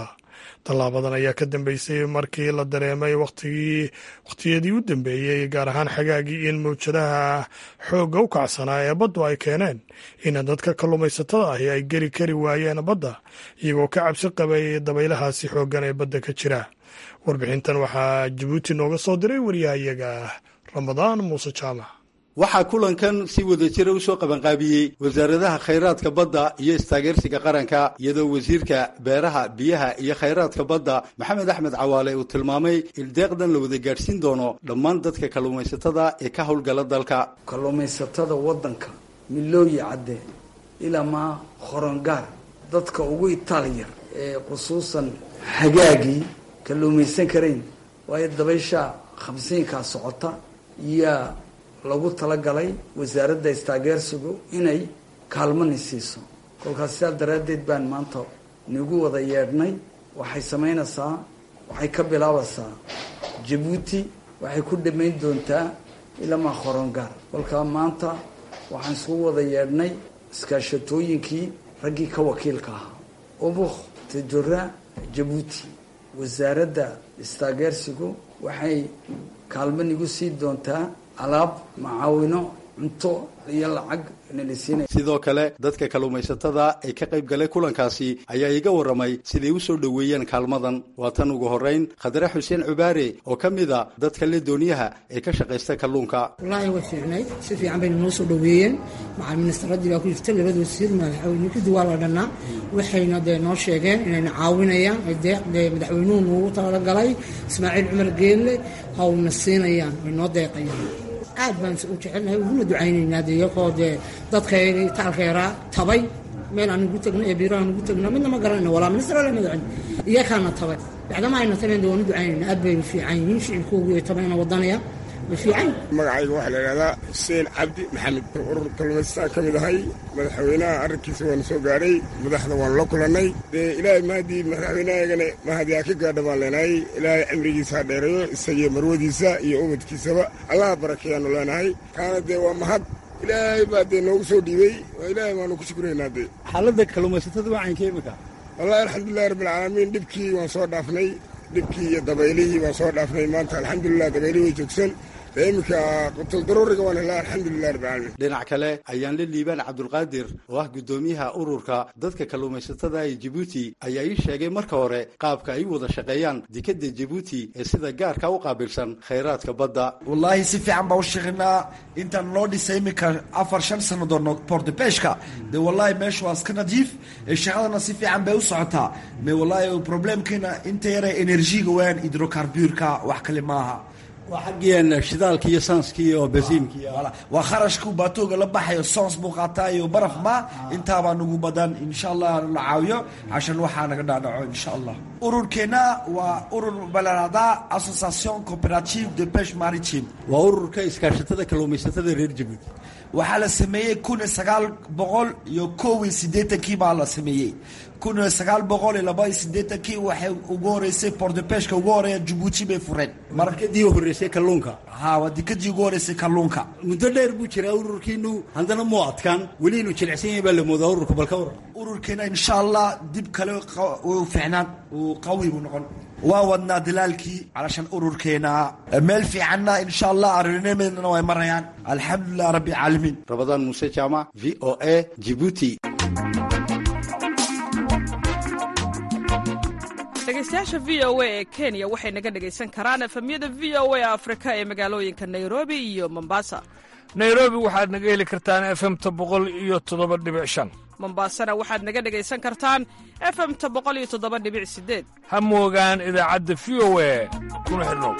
tallaabadan ayaa ka dambeysay markii la dareemay wakhtigii wakhtiyadii u dambeeyey gaar ahaan xagaagii in mawjadaha xoogga u kacsanaa ee baddu ay keeneen in dadka kalluumaysatada ahi ay geli kari waayeen badda iyagoo ka cabsi qabay dabaylahaasi xooggan ee badda ka jira warbixintan waxaa jabuuti nooga soo diray wariyahayaga ramadaan muuse jaamac waxaa kulankan si wadajira usoo qabanqaabiyey wasaaradaha khayraadka badda iyo istaageersiga qaranka iyadoo wasiirka beeraha biyaha iyo khayraadka badda maxamed axmed cawaale uu tilmaamay in deeqdan la wada gaadhsiin doono dhammaan dadka kalluumaysatada ee ka howlgala dalka kalluumaysatada waddanka milooyi cadde ilaa maa horongaar dadka ugu itaalyar ee khusuusan xagaagii kalluumaysan karayn waayo dabaysha khamsiinkaa socota iyaa lagu talagalay wasaaradda istaageersigu inay kaalmani siiso kolkaas sidaa daraaddeed baan maanta nagu wada yeedhnay waxay samaynaysaa waxay ka bilaabaysaa jabuuti waxay ku dhammayn doontaa ilamaa horongaar kolkaa maanta waxaan isku wada yeedhnay iskaashatooyinkii raggii ka wakiilka ahaa ubuk tajora jabuuti wasaaradda istaageersigu waxay kaalmo nigu sii doontaa alaab macaawino cunto iyo lacag nalisiinay sidoo kale dadka kalluumaysatada ee ka qayb galay kulankaasi ayaa iga warramay siday u soo dhoweeyeen kaalmadan waa tan ugu horrayn khadre xuseen cubaare oo ka mid a dadka le dooniyaha ee ka shaqaysta kalluunka wallaahi way fiicnayd si fiican bayna noo soo dhoweeyeen macal ministaraddii baa ku jirta labada wasiir madaxweyne kudi waa la dhannaa waxayna dee noo sheegeen inayna caawinayaan deeq dee madaxweynuhu noogu talagalay ismaaciil cumar geelle hawna siinayaan way noo deeqayaan aad baan u jecelnahay uguna ducaynaynaa de iyagoo dee dadkaygii taalkeeraa tabay meel aan ugu tagno ee biiro aan ugu tagno midna ma garanayno walaa ministr ala madaxin iyakaana tabay bacdama ayna tabeen de waan u ducaynayna aad bay fiican yihiin shicibkoogii ay tabayna wadanaya magacayga waxaa la yidhahdaa xuseen cabdi maxamed urur kalluumaystaan ka mid ahay madaxweynaha arrinkiisa waanu soo gaadhay madaxda waanu la kulannay dee ilaahay mahadii madaxweynahaygana mahadiyaa ka gaadha baan leenahay ilaahay cimrigiisa ha dheereeyo isagiyo marwadiisa iyo ubadkiisaba allaha barakeeyaanu leenahay kaana dee waa mahad ilaahay baa dee noogu soo dhiibey ilaahay baanu ku shukuraynaa dee xaaladda kalluumaysatada wacaynka imika wallahi alxamdulilahi rabbilcaalamiin dhibkii waan soo dhaafnay dhibkii iyo dabaylihii waan soo dhaafnay maanta alxamdulilah dabaylihii way joogsan dee iminka qutuldaruuriga waan helaa alxamdulilah rabbilcaalamiin dhinac kale ayaan la liibaan cabdulqaadir oo ah guddoomiyaha ururka dadka kalluumaysatada ee jabuuti ayaa ii sheegay marka hore qaabka ay u wada shaqeeyaan dekadda jabuuti ee sida gaarka u qaabilsan khayraadka badda wallaahi si fiican baa u shaqeynaa intaan loo dhisay iminka afar shan sannadood portebeshka dee wallaahi meesha waa iska nadiif shaqadana si fiican bay u socotaa me wallaahi problemkeena inta yare enerjiga waan hidrocarburka wax kale maaha waa xaggien shidaalki iyo saanski iyo basiinki waa kharashku baatooga la baxayo soons buu qaataa iyo baraf ma intaabaa nagu badan insha allah la caawiyo cashan waxaa naga dhaadhaco insha allah ururkeena waa urur balaraada association cooperative de peche maritime waa ururka iskaashatada kalluumaysatada reer jabuuti waxaa la sameeyey kun iyo sagaal boqol iyo kow iyo siddeetankii baa la sameeyey kun iyo sagaal boqol iyo laba iyo siddeetankii waxay ugu horeysay portepeshka ugu horeeya jabuuti bay fureen markadii horreysay kalluunka ha waa dikadii ugu horeysay kalluunka muddo dheer buu jiraa ururkiinu haddana muu adkaan weli inuu jilicsan yahay baa la moodaa ururka balka waran ururkeena insha allah dib kale uu fiicnaan uu qawi buu noqon waa wadnaa dalaalkii calashan ururkeena meel fiicanna insha allah arrinimadana way marayaan alxamdulilah rabbi caalamiin rabadaan muuse jaamac v o a jibuuti dhegeystayaasha v o a ee kenya waxay naga dhegaysan karaan efemyada v o a afrika ee magaalooyinka nairobi iyo mombasa nairobi waxaad naga heli kartaan efemta boqol iyo toddoba dhibic shan mombasana waxaad naga dhegaysan kartaan efemta boqol iyo toddoba dhibic sideed ha moogaan idaacadda v o a kuna xidhnow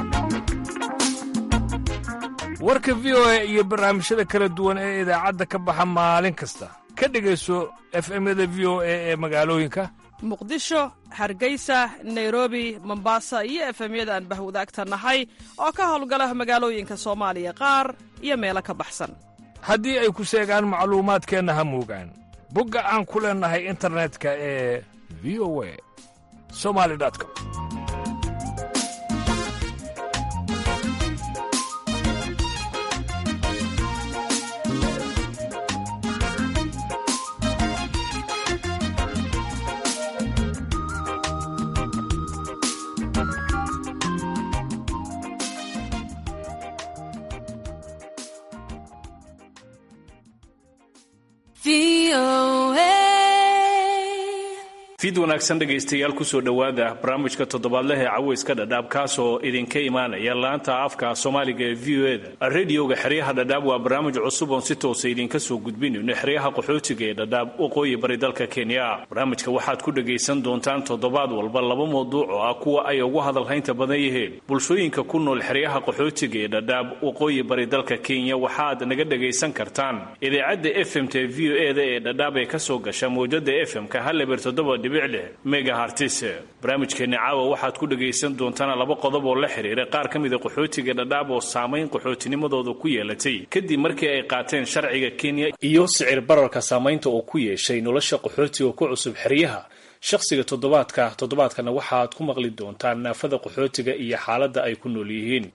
warka v o a iyo barnaamijyada kala duwan ee idaacadda ka baxa maalin kasta ka dhegayso efemyada v o a ee magaalooyinka muqdisho hargeysa nairobi mombasa iyo efemyada aan bahwadaagta nahay oo ka howlgala magaalooyinka soomaaliya qaar iyo meelo ka baxsan haddii ay ku seegaan macluumaadkeenna ha moogaan bogga aan ku leennahay internetka ee v o a somali com fiid wanaagsan dhegaystayaal kusoo dhowaada barnaamijka toddobaadleh ee caweyska dhadhaab kaasoo idinka imaanaya laanta afka soomaaliga ee v o eda radioga xeryaha dhadhaab waa barnaamij cusub oon si toosa idinka soo gudbinayno xeryaha qaxootiga ee dhadhaab waqooyi bari dalka kenya barnaamijka waxaad ku dhagaysan doontaan toddobaad walba laba mawduuc oo ah kuwa ay ugu hadalhaynta badan yihiin bulshooyinka ku nool xeryaha qaxootiga ee dhadhaab waqooyi bari dalka kenya waxaad naga dhagaysan kartaan idaacadda fmta v o eda ee dhadhaab ee kasoo gasha mawjada fm-ka haleber toddoba megahartis barnaamijkeeni caawa waxaad ku dhagaysan doontaan laba qodob oo la xiriira qaar ka mida qaxootiga dhadhaab oo saamayn qaxootinimadooda ku yeelatay kadib markii ay qaateen sharciga kenya iyo sicir bararka saamaynta oo ku yeeshay nolosha qaxootiga ku cusub xeryaha shakhsiga toddobaadka toddobaadkana waxaad ku maqli doontaan naafada qaxootiga iyo xaaladda ay ku nool yihiin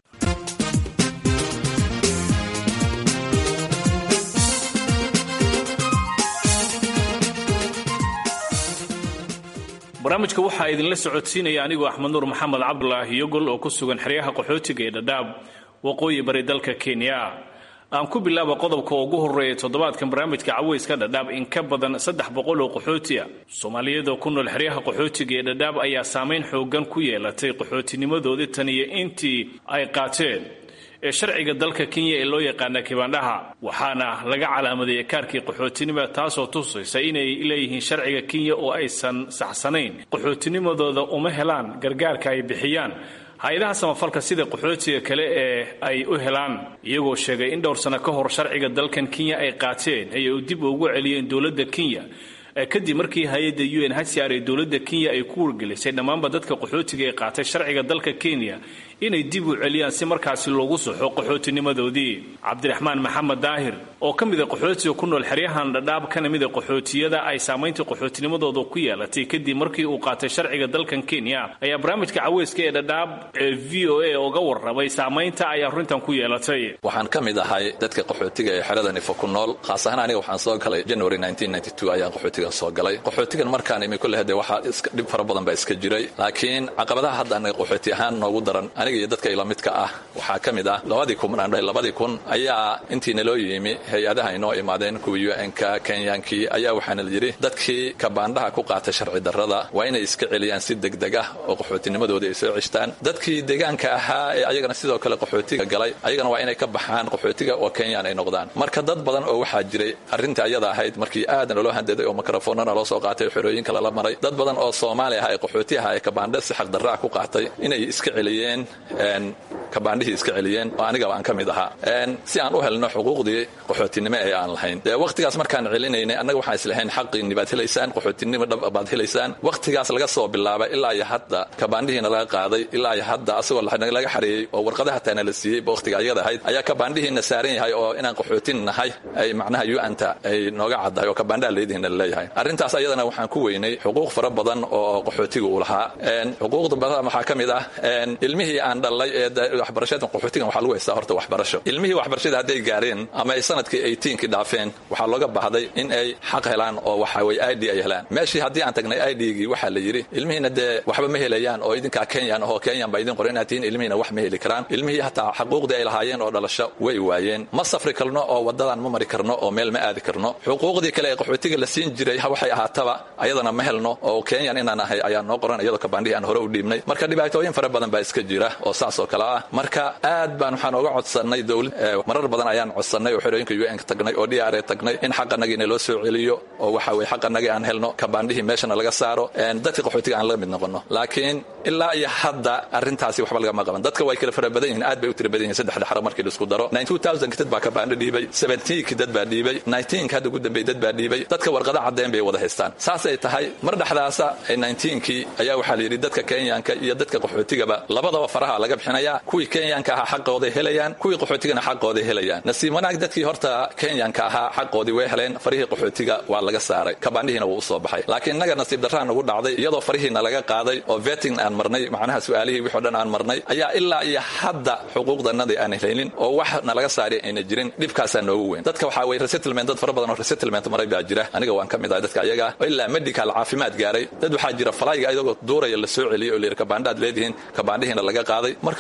barnaamijka waxaa idinla socodsiinaya anigoo axmed nuur maxamed cabdulaahi yogol oo ku sugan xeryaha qaxootiga ee dhadhaab waqooyi bari dalka kenya aan ku bilaaba qodobka ugu horeeya toddobaadkan barnaamijka caweyska dhadhaab in ka badan saddex boqol oo qaxootiya soomaaliyada ku nool xeryaha qaxootiga ee dhadhaab ayaa saamayn xoogan ku yeelatay qaxootinimadoodii tan iyo intii ay qaateen ee sharciga dalka kenya ee loo yaqaana kibaandhaha waxaana laga calaamadeeyay kaarkii qaxootinima taasoo tusaysa inay leeyihiin sharciga kenya oo aysan saxsanayn qaxootinimadooda uma helaan gargaarka ay bixiyaan hay-adaha samafalka sida qaxootiga kale ee ay u helaan iyagoo sheegay in dhowr sano ka hor sharciga dalkan kenya ay qaateen ayay u dib ugu celiyeen dowladda kenya kadib markii hay-adda u n hcr ee dowladda kenya ay ku wargelisay dhammaanba dadka qaxootiga ee qaatay sharciga dalka kenya inay dib u celiyaan si markaasi loogu saxo qaxootinimadoodii cabdiraxmaan maxamed daahir oo ka mida qaxootiga ku nool xeryahan dhadhaab kana mida qaxootiyada ay saamaynta qaxootinimadooda ku yeelatay kadib markii uu qaatay sharciga dalkan kenya ayaa barnaamijka caweyska ee dhadhaab ee v o a uga warramay saamaynta ay arrintan ku yeelatay waxaan ka mid ahay dadka qaxootiga ee xerada nifo ku nool khaas ahaan aniga waxaan soo galay january ayaan qaxootigan soo galay qaxootigan markaan imi kulle hade waxaa dhib fara badan baa iska jiray laakiin caqabadaha hadda anaga qaxooti ahaan noogu daran aniga iyo dadka ila midka ah waxaa ka mid ah labadii kun aan dhahay labadii kun ayaa intii naloo yimi hay-adaha inoo imaadeen kuwii un-ka kenyaankii ayaa waxaana la yidhi dadkii kabaandhaha ku qaatay sharci darrada waa inay iska celiyaan si degdeg ah oo qaxootinimadooda ay soo ceshtaan dadkii deegaanka ahaa ee ayagana sidoo kale qaxootiga galay ayagana waa inay ka baxaan qaxootiga oo kenyaan ay noqdaan marka dad badan oo waxaa jiray arrinta ayada ahayd markii aadan loo handeeday oo mikrofoonana loo soo qaatay xerooyinka lala maray dad badan oo soomaali ah ee qaxooti aha ee kabaandha si xaqdarraa ku qaatay inay iska celiyeen kabaandhihii iska celiyeen oo anigaba aan ka mid ahaa si aan u helno xuquuqdii qaxootinimo ee aan lahayn dee wakhtigaas markaan celinaynay annaga waxaan islahayn xaqiinni baad helaysaan qaxootinimo dhab baad helaysaan wakhtigaas laga soo bilaabay ilaa iyo hadda kabaandhihiina laga qaaday ilaa iyo hadda asagoo laga xareeyey oo warqadaha taana la siiyey wakhtiga ayada ahayd ayaa kabaandhihiina saaran yahay oo inaan qaxootin nahay ay macnaha u-anta ay nooga caddahay oo kabaandhaha leedihiina laleeyahay arrintaas ayadana waxaan ku weynay xuquuq fara badan oo qaxootiga uu lahaa xuquuqda badan waxaa ka mid ah ilmihii aan dhalay ee waxbarashada qaxootigan waxaa lagu haystaa horta waxbarasho ilmihii waxbarashada hadday gaareen ama ay sanadkii eighteenkii dhaafeen waxaa looga baahday in ay xaq helaan oo waxa weye i d ay helaan meeshii haddii aan tagnay i d-gii waxaa la yidhi ilmihiina dee waxba ma helayaan oo idinkaa kenyan ahoo kenyan baa idin qoran inaad tihiin ilmihiina wax ma heli karaan ilmihii hataa xaquuqdii ay lahaayeen oo dhalasho way waayeen ma safri karno oo waddadan ma mari karno oo meel ma aadi karno xuquuqdii kale ee qaxootiga la siin jiray waxay ahaataba ayadana ma helno oo kenyan inaan ahay ayaa noo qoran iyadoo kabaandhihii aan hore u dhiibnay marka dhibaatooyin fara badan baa iska jira oo saas oo kale ah marka aad baan waxaan oga codsannay dowlad marar badan ayaan codsannay oo xerooyinka un ka tagnay oo dr tagnay in xaqanagiina loo soo celiyo oo waxa weye xaqanagii aan helno kabaandhihii meeshana laga saaro dadka qaxootiga aan laga mid noqono laakiin ilaa iyo hadda arrintaasi waxba lagama qaban dadka way kala fara badan yihiin aad bay u tira badan yihin saddexda xarab markii laisku daro ki dad baa kabaandho dhiibay ki dad baa dhiibay ka hadda ugu dambeey dad baa dhiibay dadka warqada caddeen bay wada haystaan saasay tahay mar dhexdaasa kii ayaa waxaa la yidhi dadka kenyanka iyo dadka qaxootigaba labadaba faraha laga bixinayaa kuwii kenyanka ahaa xaqooday helayaan kuwii qaxootigana xaqooday helayaan nasiib wanaag dadkii horta kenyanka ahaa xaqoodii way heleen farihii qaxootiga waa laga saaray kabaandhihiina wuu usoo baxay laakiin innaga nasiib darraa nagu dhacday iyadoo farihiina laga qaaday oo veting aan marnay macnaha su-aalihii wixoo dhan aan marnay ayaa ilaa iyo hadda xuquuqdanadii aan helaynin oo wax nalaga saari ayna jirin dhibkaasaa noogu weyn dadka waxaa weye resettlement dad fara badan oo resettlement maray baa jira aniga waan ka mid ahay dadka ayaga oo ilaa medical caafimaad gaaray dad waxaa jira falayga iyagoo duuraya la soo celiyey oo layidhi kabaandhaad leedihiin kabaandhihiina laga qaaday marka walaalow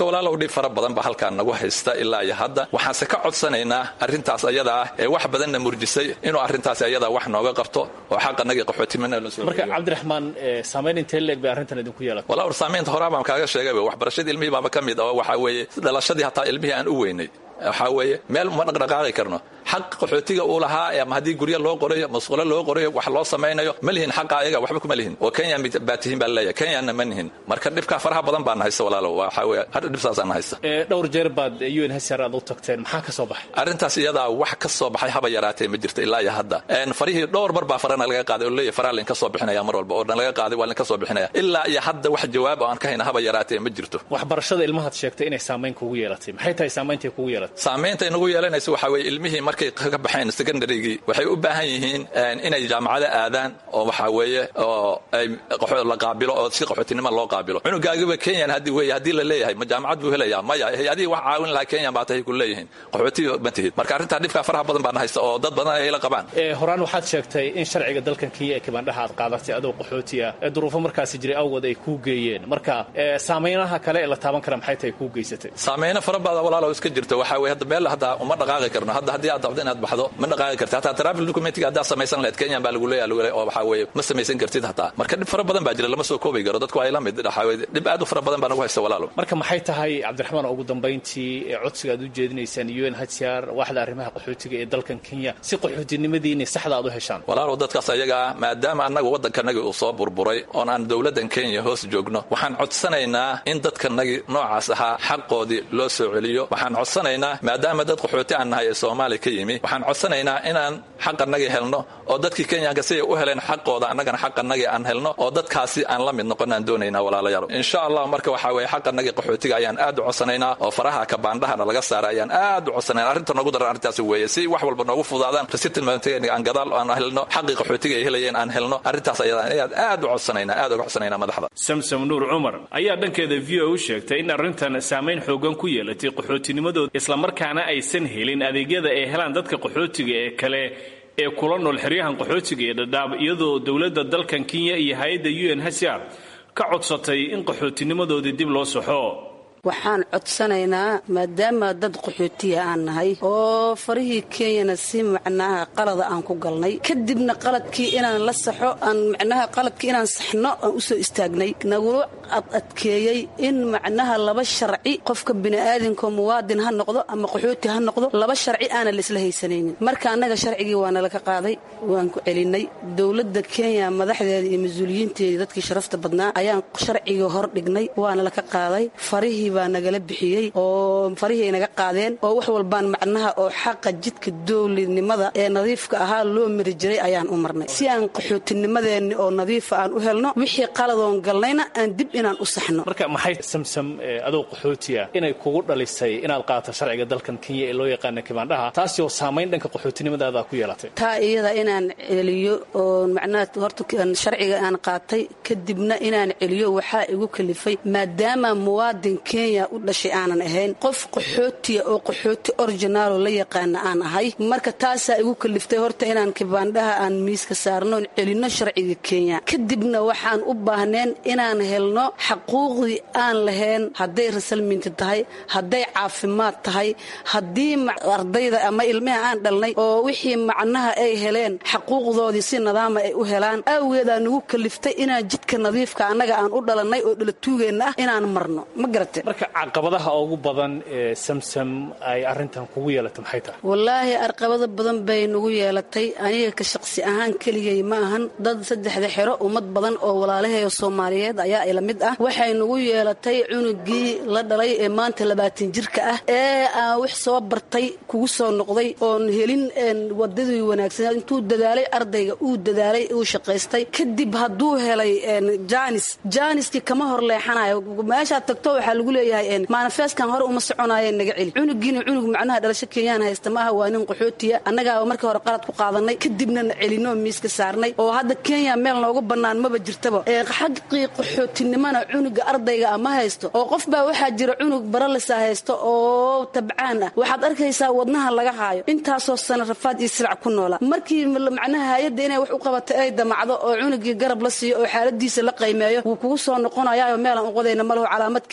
dhib fara badan ba halkaan nagu haysta ilaa iyo hadda waxaanse ka codsanaynaa arrintaas ayada ah ee wax badanna murjisay inuu arrintaas ayada wax nooga qabto oo xaqanagii qaxootimana la soo marka cabdiraxmaan saamayn intee leeg bay arrintan idinku yeelatay walaa war saamaynta horaa baan kaaga sheegayba waxbarashadii ilmihii baaba ka mid oo waxaa weeye dhalashadii hataa ilmihii aan u weynay waxaa weeye meel ma dhaqdhaqaaqi karno xaq qaxootiga uu lahaa ama haddii guryo loo qorayo masquulo loo qorayo wax loo samaynayo ma lihin xaqa ayaga waxba kuma lihin oo kenya baa tihiin baa laleeyahay kenyana ma nihin marka dhibkaa faraha badan baan haysta walaalo waxaa weeye hadda dhibsaasaan haysta dhowr jeer baad un hsr aad u tagteen maxaa ka soo baxay arrintaas iyadaa wax ka soo baxay haba yaraatee ma jirto ilaa iyo hadda farihii dhowr mar baa farana laga qaaday oo leeyahay faraha lainka soo bixinaya mar walba oo dhan laga qaaday waa lainka soo bixinaya ilaa iyo hadda wax jawaab oo aan ka hayna haba yaraatee ma jirto waxbarashada ilmahaad sheegtay inay saamayn kugu yeelatay maxay tahay saameyntay kugu yeelatay saamaynta inagu yeelanaysa waxaa weeye ilmihii markay ka baxeen secondarygii waxay u baahan yihiin inay jaamacado aadaan oo waxaa weeye oo ay la qaabilo oo si qaxootinimo loo qaabilo cunugaagiba kenyan haddii weeye haddii la leeyahay ma jaamacad buu helayaa maya hay-adihii wax caawin lahaa kenyan baa tahay ku leeyihiin qaxooti ma tihid marka arrintaa dhibkaa faraha badan baan haysta oo dad badan ay la qabaan horaan waxaad sheegtay in sharciga dalkan kenya ee kibandhaha aad qaadatay adoo qaxootiya ee duruufo markaasi jiray awgood ay kuu geeyeen marka saameynaha kale ee la taaban kara maxay tahay kuu geysatay saameyno fara badan walaalo iska jirto waxaa weye hadda meel hadda uma dhaqaaqi karno hadda haddii aad dabdo inaad baxdo ma dhaqaaqi karti hataa travel documentiga haddaad samaysan lahayd kenyan baa lagu leeyahay lagu leeyahay oo waxaa weeye ma samaysan kartid hataa marka dhib fara badan baa jira lama soo koobi karo dadku ay la mid waxaa weye dhib aad u fara badan baa nagu haysta walaalo marka maxay tahay cabdiraxmaan ugu dambayntii ee codsiga aad u jeedinaysaan un hcr waaxda arrimaha qaxootiga ee dalkan kenya si qaxootinimadiini saxda aad u heshaan walaalow dadkaas ayagaa maadaama annaga waddankanagii uu soo burburay oon aan dowladdan kenya hoos joogno waxaan codsanaynaa in dadkanagii noocaas ahaa xaqoodii loo soo celiyo waxaan codsanaynaa maadaama dad qaxooti aan nahay ee soomaaliya ka yimi waxaan codsanaynaa inaan xaqanagii helno oo dadkii kenyanka siday u heleen xaqooda annagana xaqanagii aan helno oo dadkaasi aan la mid noqon aan doonaynaa walaalayaal insha allah marka waxaa weeye xaqanagii qaxootiga ayaan aad u codsanaynaa oo faraha kabaandhahana laga saara ayaan aad u codsanaynaa arrinta noogu daran arrintaasi weeye si wax walba noogu fudaadaan resettlement aan gadaal aan helno xaqii qaxootiga ay helayeen aan helno arrintaas ayadaan ayaad aad u codsanaynaa aad uga codsanaynaa madaxda samsam nuur cumar ayaa dhankeeda v o u sheegtay in arrintan saamayn xoogan ku yeelatay qaxootinimadooda islamarkaana aysan helin adeegyada ay helaan dadka qaxootiga ee kale ee kula nool xeryahan qaxootiga ee dhadhaab iyadoo dowladda dalkan kenya iyo hay-adda un hcr ka codsatay in qaxootinimadoodii dib loo saxo waxaan codsanaynaa maadaama dad qaxootiya aan nahay oo farihii kenyana si macnaha qalada aan ku galnay kadibna qaladkii inaan la saxo aan macnaha qaladkii inaan saxno aan usoo istaagnay nagula adadkeeyey in macnaha laba sharci qofka bini'aadinka muwaadin ha noqdo ama qaxooti ha noqdo laba sharci aanan laisla haysanaynin marka annaga sharcigii waa nalaka qaaday waan ku celinay dowladda kenya madaxdeeda iyo mas-uuliyiinteedii dadkii sharafta badnaa ayaan sharcigii hor dhignay waana laka qaaday farihii baa nagala bixiyey oo farihii ay naga qaadeen oo wax walbaan macnaha oo xaqa jidka dowladnimada ee nadiifka ahaa loo mari jiray ayaan u marnay si aan qaxootinimadeenni oo nadiifa aan u helno wixii qaladoon galnayna aan dib inaan u saxno marka maxay samsam adoo qaxootiya inay kugu dhalisay inaad qaato sharciga dalkan kenya ee loo yaqaana kibaandhaha taasi oo saamayn dhanka qaxootinimadaada ku yeelatay taa iyada inaan celiyo oo macnaha horta sharciga aan qaatay kadibna inaan celiyo waxaa igu kalifay maadaama muwaadin kenya u dhashay aanan ahayn qof qaxootiya oo qaxooti originaalo la yaqaana aan ahay marka taasaa igu kaliftay horta inaan kibaandhaha aan miiska saarno oon celinno sharciga kenya kadibna waxaan u baahneen inaan helno xaquuqdii aan lahayn hadday rasalminti tahay hadday caafimaad tahay haddii ardayda ama ilmaha aan dhalnay oo wixii macnaha ay heleen xaquuqdoodii si nadaama ay u helaan awgeedaa nagu kaliftay inaan jidka nadiifka annaga aan u dhalannay oo dhalatuugeenna ah inaan marno ma garate marka caqabadaha ugu badan ee samsam ay arrintan kugu yeelatay maxay tahay wallaahi arqabado badan bay nagu yeelatay aniga ka shaqsi ahaan keligay ma ahan dad saddexda xero ummad badan oo walaalaheeyo soomaaliyeed ayaa ila mid ah waxay nagu yeelatay cunugii la dhalay ee maanta labaatan jirka ah ee aan wax soo bartay kugu soo noqday oon helin wadadii wanaagsaneed intuu dadaalay ardayga uu dadaalay uu shaqaystay kadib hadduu helay jaanis jaaniskii kama hor leexanayo meeshaad tagto waxaa lagu leeyahay manifestkan hore uma soconaaye naga celi cunugiina cunug macnaha dhalasho kenyaan haysta maaha waa nin qaxootiya annagaa markii hore qalad ku qaadanay kadibna na celinoo miiska saarnay oo hadda kenya meel noogu bannaan maba jirtaba xaqii qaxootinimona cunuga ardayga ah ma haysto oo qof baa waxaa jira cunug baralisa haysto oo tabcaan ah waxaad arkaysaa wadnaha laga haayo intaasoo sana rafaad iyo silac ku noola markii macnaha hay-adda inay wax u qabatay ay damacdo oo cunugii garab la siiyo oo xaaladiisa la qaymeeyo wuu kugu soo noqonayaao meelaan uqodayna malaho calaamad kenya ku saar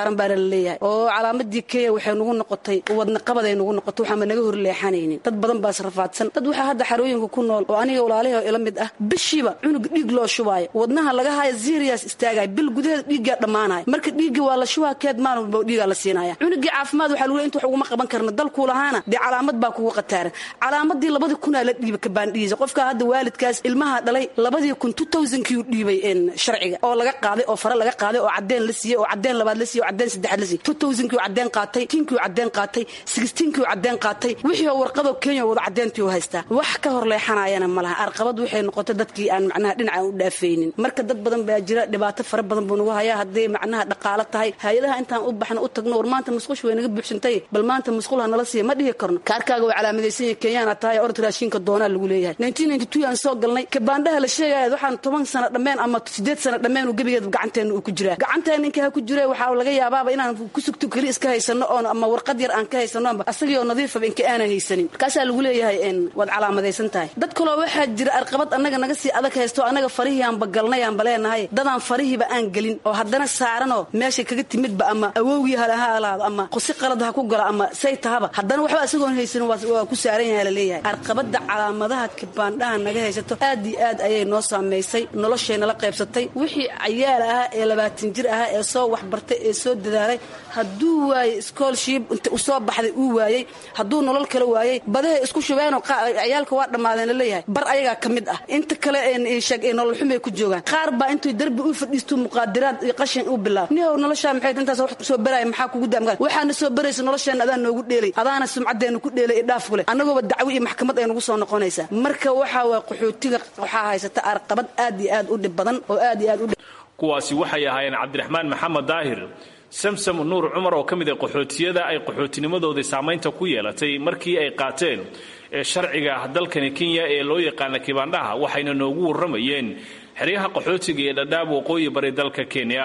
saaran baana la leeyahay oo calaamadii kenya waxay nagu noqotay wadna qabaday nagu noqotay waxaanba naga hor leexanaynin dad badan baa israfaadsan dad waxaa hadda xarooyinka ku nool oo aniga walaalahi oo ila mid ah bishiiba cunug dhiig loo shubaayo wadnaha laga haayo zirias istaagaya bil gudaheeda dhiiggaa dhammaanaya marka dhiiggii waa la shubaa keed maalin walba dhiigaa la siinaya cunugii caafimaad waxaa lagu leey inta wax uguma qaban karna dalkuu lahaana dee calaamad baa kugu qataaran calaamadii labadii kunaa la dhiiba kabaandhigiisa qofka hadda waalidkaas ilmaha dhalay labadii kun two thousandkii dhiibay sharciga oo laga qaaday oo fare laga qaaday oo cadeen la siiyey oo cadeen labaad la siiyey oo cadeen saddexaad la siiyey two thousandkii cadeen qaatay tinkii cadeen qaatay sixteenkii cadeen qaatay wixii oo warqadoo kenya wada cadeentii u haystaa wax ka hor leexanayana ma laha arqabad waxay noqotay dadkii aan macnaha dhinaca u dhaafaynin marka dad badan baa jira dhibaato fara badan buu nagu hayaa hadday macnaha dhaqaalo tahay hay-adaha intaan u baxno u tagno war maanta musqush way naga buuxsantay bal maanta musqul ha nala siiya ma dhihi karno kaarkaaga waa calaamadaysan yahay kenyaana tahay orod raashinka doonaa lagu leeyahay nineteen ninety two aan soo galnay kabaandhaha la sheegaya waxaan toban sano dhammeen ama sideed sano dhammeen uu gebigeeda gacanteena uu ku jiraa gacanteena ninka ha ku jira waxaa laga yaabaaba inaan ku sugto keli iska haysano oon ama warqad yar aan ka haysano amba asagii oo nadiifaba inka aanan haysanin markaasaa lagu leeyahay waad calaamadaysan tahay dad kaloo waxaa jira arqabad annaga naga sii adag haysto annaga farihii aanba galnay aanba leenahay dadaan farihiiba aan gelin oo haddana saaranoo meeshay kaga timidba ama awowgii hale ha alaado ama qusi qalad ha ku galo ama say tahaba haddana waxba isagoon haysanin waa ku saaran yahay laleeyahay arqabada calaamadaha kibaandhaha naga haysato aad iyo aad ayay noo saamaysay noloshayna la qaybsatay wixii cayaal ahaa ee labaatan jir ahaa ee soo waxbartay ee soo dadaalay hadduu waayey schoolship inta u soo baxday uu waayey hadduu nolol kala waayey badahay isku shubeenoo ciyaalka waa dhammaadeen laleeyahay bar ayagaa ka mid ah inta kale sheeg ee nolol xumay ku joogaan qaar baa intuu darbi u fadhiisto muqaadiraad iyo qashin u bilaab nihow noloshaa maxay intaas wax soo baraya maxaa kugu daamgaan waxaana soo baraysa nolosheena adaan noogu dheelay adaana sumcaddeena ku dheelay ee dhaaf kule annagooba dacwo iyo maxkamad ay nagu soo noqonaysaa marka waxaa waa qaxootiga waxaa haysata arqabad aad iyo aad u dhib badan oo aad iyo aad u kuwaasi waxay ahaayeen cabdiraxmaan maxamed daahir samsam nuur cumar oo ka mid a qaxootiyada ay qaxootinimadoodii saamaynta ku yeelatay markii ay qaateen ee sharciga dalkani kenya ee loo yaqaana kibaandhaha waxayna noogu warramayeen xeryaha qaxootiga ee dhadhaab waqooyi bari dalka kenya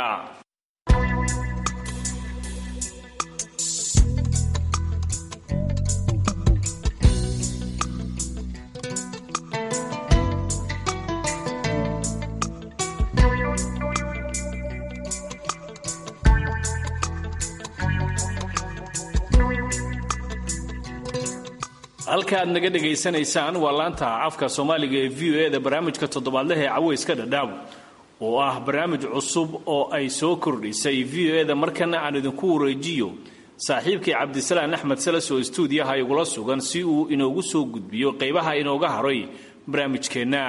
halka aad naga dhegaysanaysaan waa laanta afka soomaaliga ee v o e da barnaamijka toddobaadlaha ee caweyska dhadhaab oo ah barnaamij cusub oo ay soo kordhisay v o e da markana aan idinku wareejiyo saaxiibkii cabdisalaan axmed salas oo stuudiyaha igula sugan si uu inoogu soo gudbiyo qaybaha inooga haray barnaamijkeenna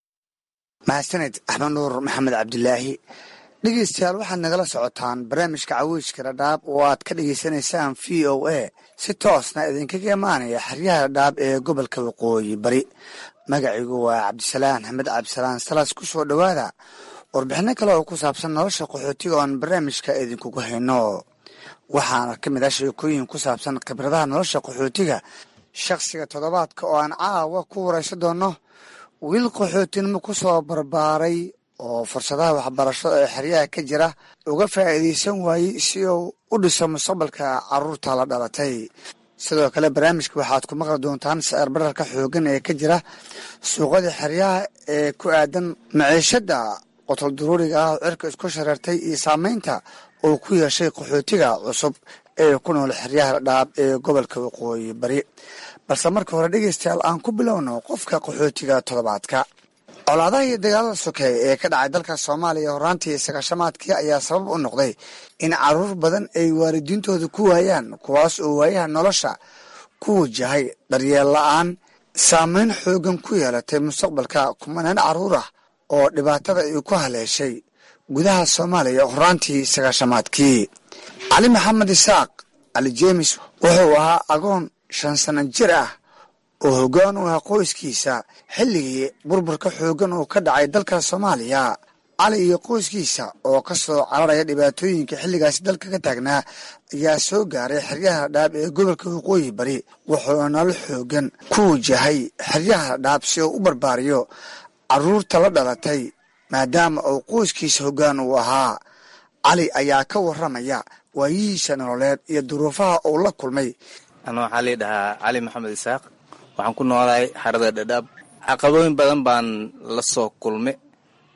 mahadsaned axmed nuur maxamed cabdilaahi dhegeystayaal waxaad nagala socotaan barnaamijka caweyska dhadhaab oo aad ka dhegaysanaysaan v o a si toosna idinkaga imaanaya xeryaha dhadhaab ee gobolka waqooyi bari magacigu waa cabdisalaan axmed cabdisalaan salas ku soo dhowaada warbixino kale oo ku saabsan nolosha qaxootiga oon barnaamijka idinkugu hayno waxaana ka mid ah sheekooyin ku saabsan khibradaha nolosha qaxootiga shakhsiga toddobaadka oo aan caawa ku warayso doonno wiil qaxootinimo ku soo barbaaray oo fursadaha waxbarasho ee xeryaha ka jira uga faa'iidaysan waayey si uu u dhiso mustaqbalka caruurta la dhalatay sidoo kale barnaamijka waxaad ku maqli doontaan sicir bararka xooggan ee ka jira suuqada xeryaha ee ku aadan maciishada qotol duruuriga ah oo cirka isku shareertay iyo saameynta uu ku yeeshay qaxootiga cusub ee ku nool xeryaha dhaab ee gobolka waqooyi bari balse marka hore dhegeystayaal aan ku bilowno qofka qaxootiga toddobaadka colaadaha iyo dagaalada sokeeye ee ka dhacay dalka soomaaliya horaantii sagaashamaadkii ayaa sabab u noqday in caruur badan ay waalidiintooda ku waayaan kuwaas oo waayaha nolosha ku wajahay daryeel la-aan saameyn xoogan ku yeelatay mustaqbalka kumanaan caruur ah oo dhibaatada ay ku haleeshay gudaha soomaaliya horaantii sagaashamaadkii cali maxamed isaaq cali jeemis wuxuu ahaa agoon shan sano jir ah oo hoggaan u ahaa qoyskiisa xilligii burburka xooggan uu ka dhacay dalka soomaaliya cali iyo qoyskiisa oo ka soo cararaya dhibaatooyinka xilligaasi dalka ka taagnaa ayaa soo gaaray xeryaha dhaab ee gobolka waqooyi bari wuxuuna nolol xooggan ku wajahay xeryaha dhaab si uu u barbaariyo caruurta la dhalatay maadaama uu qoyskiisa hoggaan uu ahaa cali ayaa ka warramaya waayihiisa nololeed iyo duruufaha uu la kulmay ana waxaa lii dhahaa cali maxamed isaaq waxaan ku noolahay xarada dhadhaab caqabooyin badan baan la soo kulmay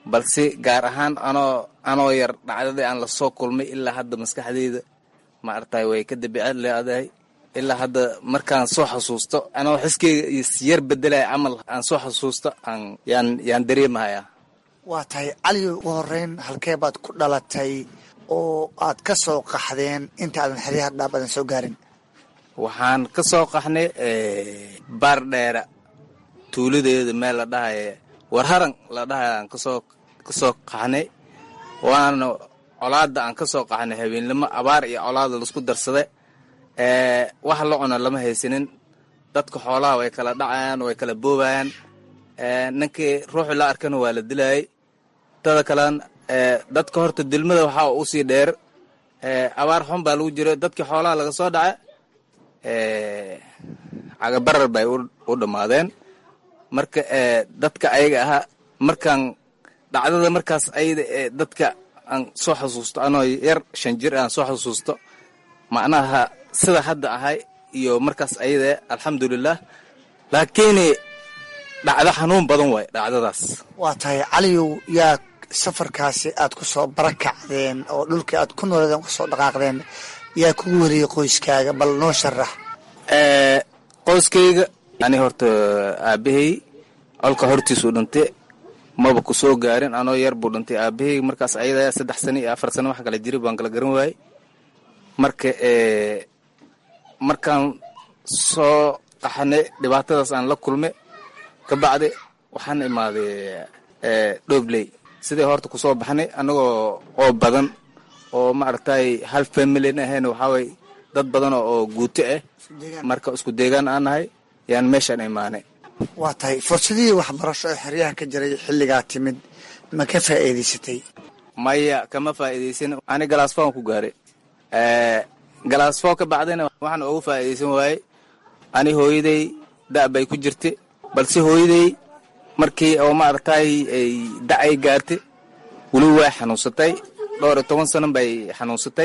balse gaar ahaan anoo anoo yar dhacdadii aan lasoo kulmay ilaa hadda maskaxdeyda ma aragtay way ka dabiicad leedahay ilaa hadda markaan soo xasuusto anoo xiskeyga isyar bedelaya camal aan soo xasuusto aan yaan yaan dareemahayaa waa tahay cali ugu horeyn halkee baad ku dhalatay oo aad ka soo qaxdeen inta aadan xeryaha dhaab aadan soo gaarin waxaan ka soo qaxnay baar dheera tuuladeeda meel la dhahaya warharan la dhahaya aan kasoo kasoo qaxnay waana colaada aan ka soo qaxnay habeenlimo abaar iyo colaada laisku darsada wax la cuno lama haysanin dadka xoolaha way kala dhacayaan way kala boobayaan ninkii ruuxi la arkana waa la dilayay tada kalean dadka horta dilmada waxaa usii dheer abaar xun baa lagu jira dadkii xoolaha laga soo dhaca cagabarar bay u dhammaadeen marka dadka ayaga ahaa markaan dhacdada markaas ayada ee dadka aan soo xasuusto anoo yar shan jir aan soo xasuusto macnaha sida hadda ahay iyo markaas ayada alxamdulilah laakiin dhacdo xanuun badan waay dhacdadaas waa tahay caliyow yaa safarkaasi aad ku soo barakacdeen oo dhulkii aad ku nooleedeen kusoo dhaqaaqdeen yaa kugu wariyey qoyskaaga bal noo sharax qoyskayga ani horta aabahey colka hortiisuu dhintay maba ku soo gaarin anoo yar buu dhintay aabahey markaas ayada saddex sano iyo afar sano wax kala jiray baan kala garan waayey marka markaan soo qaxanay dhibaatadaas aan la kulmay kabacdi waxaan imaaday dhobley sidai horta kusoo baxnay anagoo oo badan oo maaragtay hal familin ahayn waxaaway dad badan oo guuto ah marka isku deegaan aan nahay yaan meeshaan imaanay waa tahay fursadihii waxbarasho ee xeryaha ka jiray xilligaa timid ma ka faa'iidaysatay maya kama faa'iidaysan ani galaasfoon ku gaaray galaasfoo ka bacdayna waxaan ugu faa'iidaysan waayey ani hooyaday da' bay ku jirtay balse hooyaday markii oo maaragtay ay da'ay gaartay weli way xanuunsatay dhowr iyo toban sano bay xanuunsatay